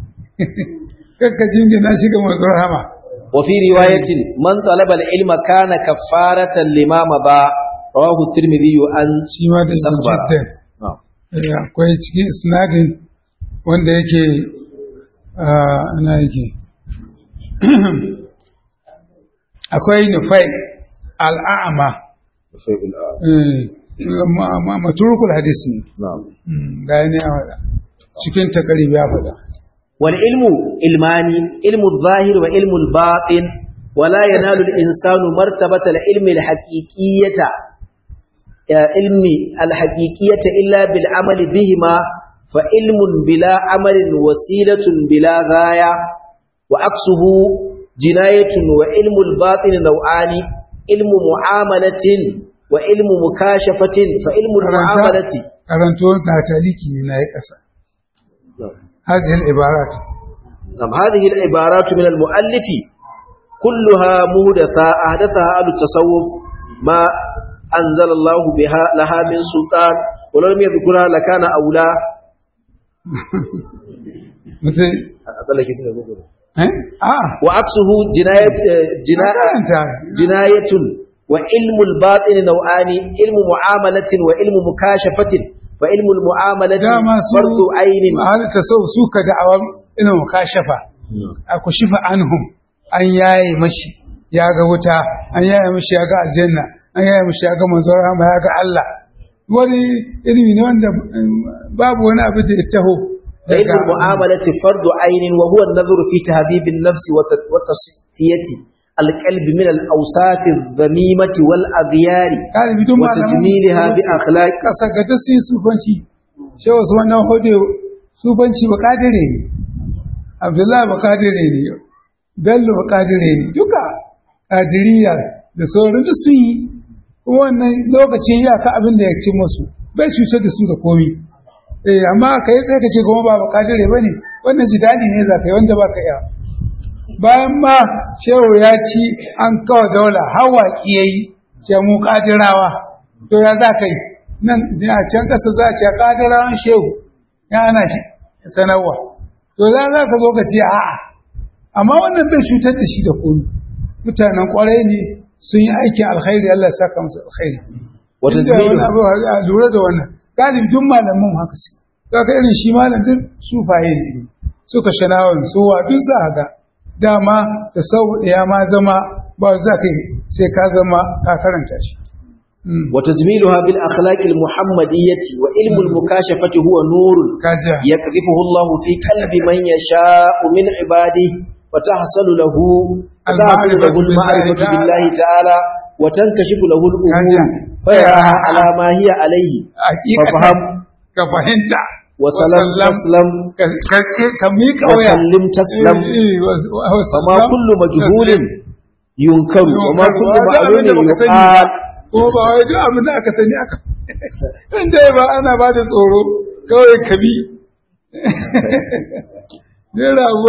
kakka jingina shi ga manzon rahama وفي رواية من طلب العلم كان كفارة لما مضى رواه الترمذي عن shi ma da Sakhbara. jiddan نعم. Eh, akwai cikin isnadin wanda yake ah, ana yake akwai nufai al'a'ama eh, ma- ma- maturukul hadis ne نعم Mm, ga ne a faɗa cikin takarib ya faɗa والعلم علمان علم الظاهر وعلم الباطن ولا ينال الإنسان مرتبة العلم الحقيقية آه، علم الحقيقية إلا بالعمل بهما فعلم بلا عمل وسيلة بلا غاية وعكسه جناية وعلم الباطن نوعان علم معاملة وعلم مكاشفة فعلم المعاملة karanto na taliki ne na yi ƙasa هذه العبارات نعم هذه العبارات من المؤلف كلها مهدثة أحدثها أهل التصوف ما أنزل الله بها لها من سلطان ولو لم يذكرها لكان أولى mutum eh a وعكسه جناية جناية, karanta جناية وعلم الباطن نوعان علم معاملة وعلم مكاشفة فعلم المعاملة dama su فرض عين halitta sau su ka da'awa ina mukashafa a ku shifa anhum an yaye mashi ya ga wuta an yaye mashi ya ga aljanna an yaye mashi ya ga manzon rahama ya ga Allah wani ilimi ne wanda mm, babu wani abu da ya taho فعلم daga- المعاملة فرض عين وهو النظر في تهذيب النفس وت- وتصفية القلب من الأوساط الذميمة والأغيار galibi duk malaman وتجميلها musulunci بأخلاق ƙasa ga ta sun yi sufanci shi wasu wannan hudu sufanci ba kadire ne abdullahi ba kadire ne bello ba kadire ne duka kadiriya da sauran duk sun yi kuma wannan lokacin ya ka abin da ya ci musu bai cutar da su da komi eh amma kai sai ka ce kuma ba bakadire bane wannan jidali ne za ka yi wanda ba ka iya bayan ma shehu ya ci an kawo daula hawaƙi ya yi ce mu kadirawa to ya za ka yi nan a can ƙasa za a ce kadirawan shehu ya ana shi sanarwa to za za ka zo ka ce a'a amma wannan bai cutar da shi da komi mutanen kwarai ne sun yi aikin alkhairi Allah ya saka musu alkhairi wata Inda wani zubairu abu a lura da wannan galibi duk malaman haka su kaga irin shi malam duk sufaye ne suka shanawan suwa duk za a ga dama da sau ya ma zama ba za ka yi sai ka zama ka karanta shi Mm. وتجميلها بالأخلاق المحمدية وعلم المكاشفة هو نور kajiya يقذفه الله في قلب من يشاء من عباده فتحصل له فتحصل له المعرفة بالله تعالى وتنكشف له الأمور فيراها على ما هي عليه ففهم ka fahimta وسلم تسلم ka ka- ka miƙa waya وسلم تسلم Eh, eh, wa- wa- فما wasallam. كل مجهول ينكر وما كل Ba da abin da معلوم baka sani يقال ba, ko ba wai duk abin da aka sani aka in dai ba ana ba da tsoro kawai ka bi ne rago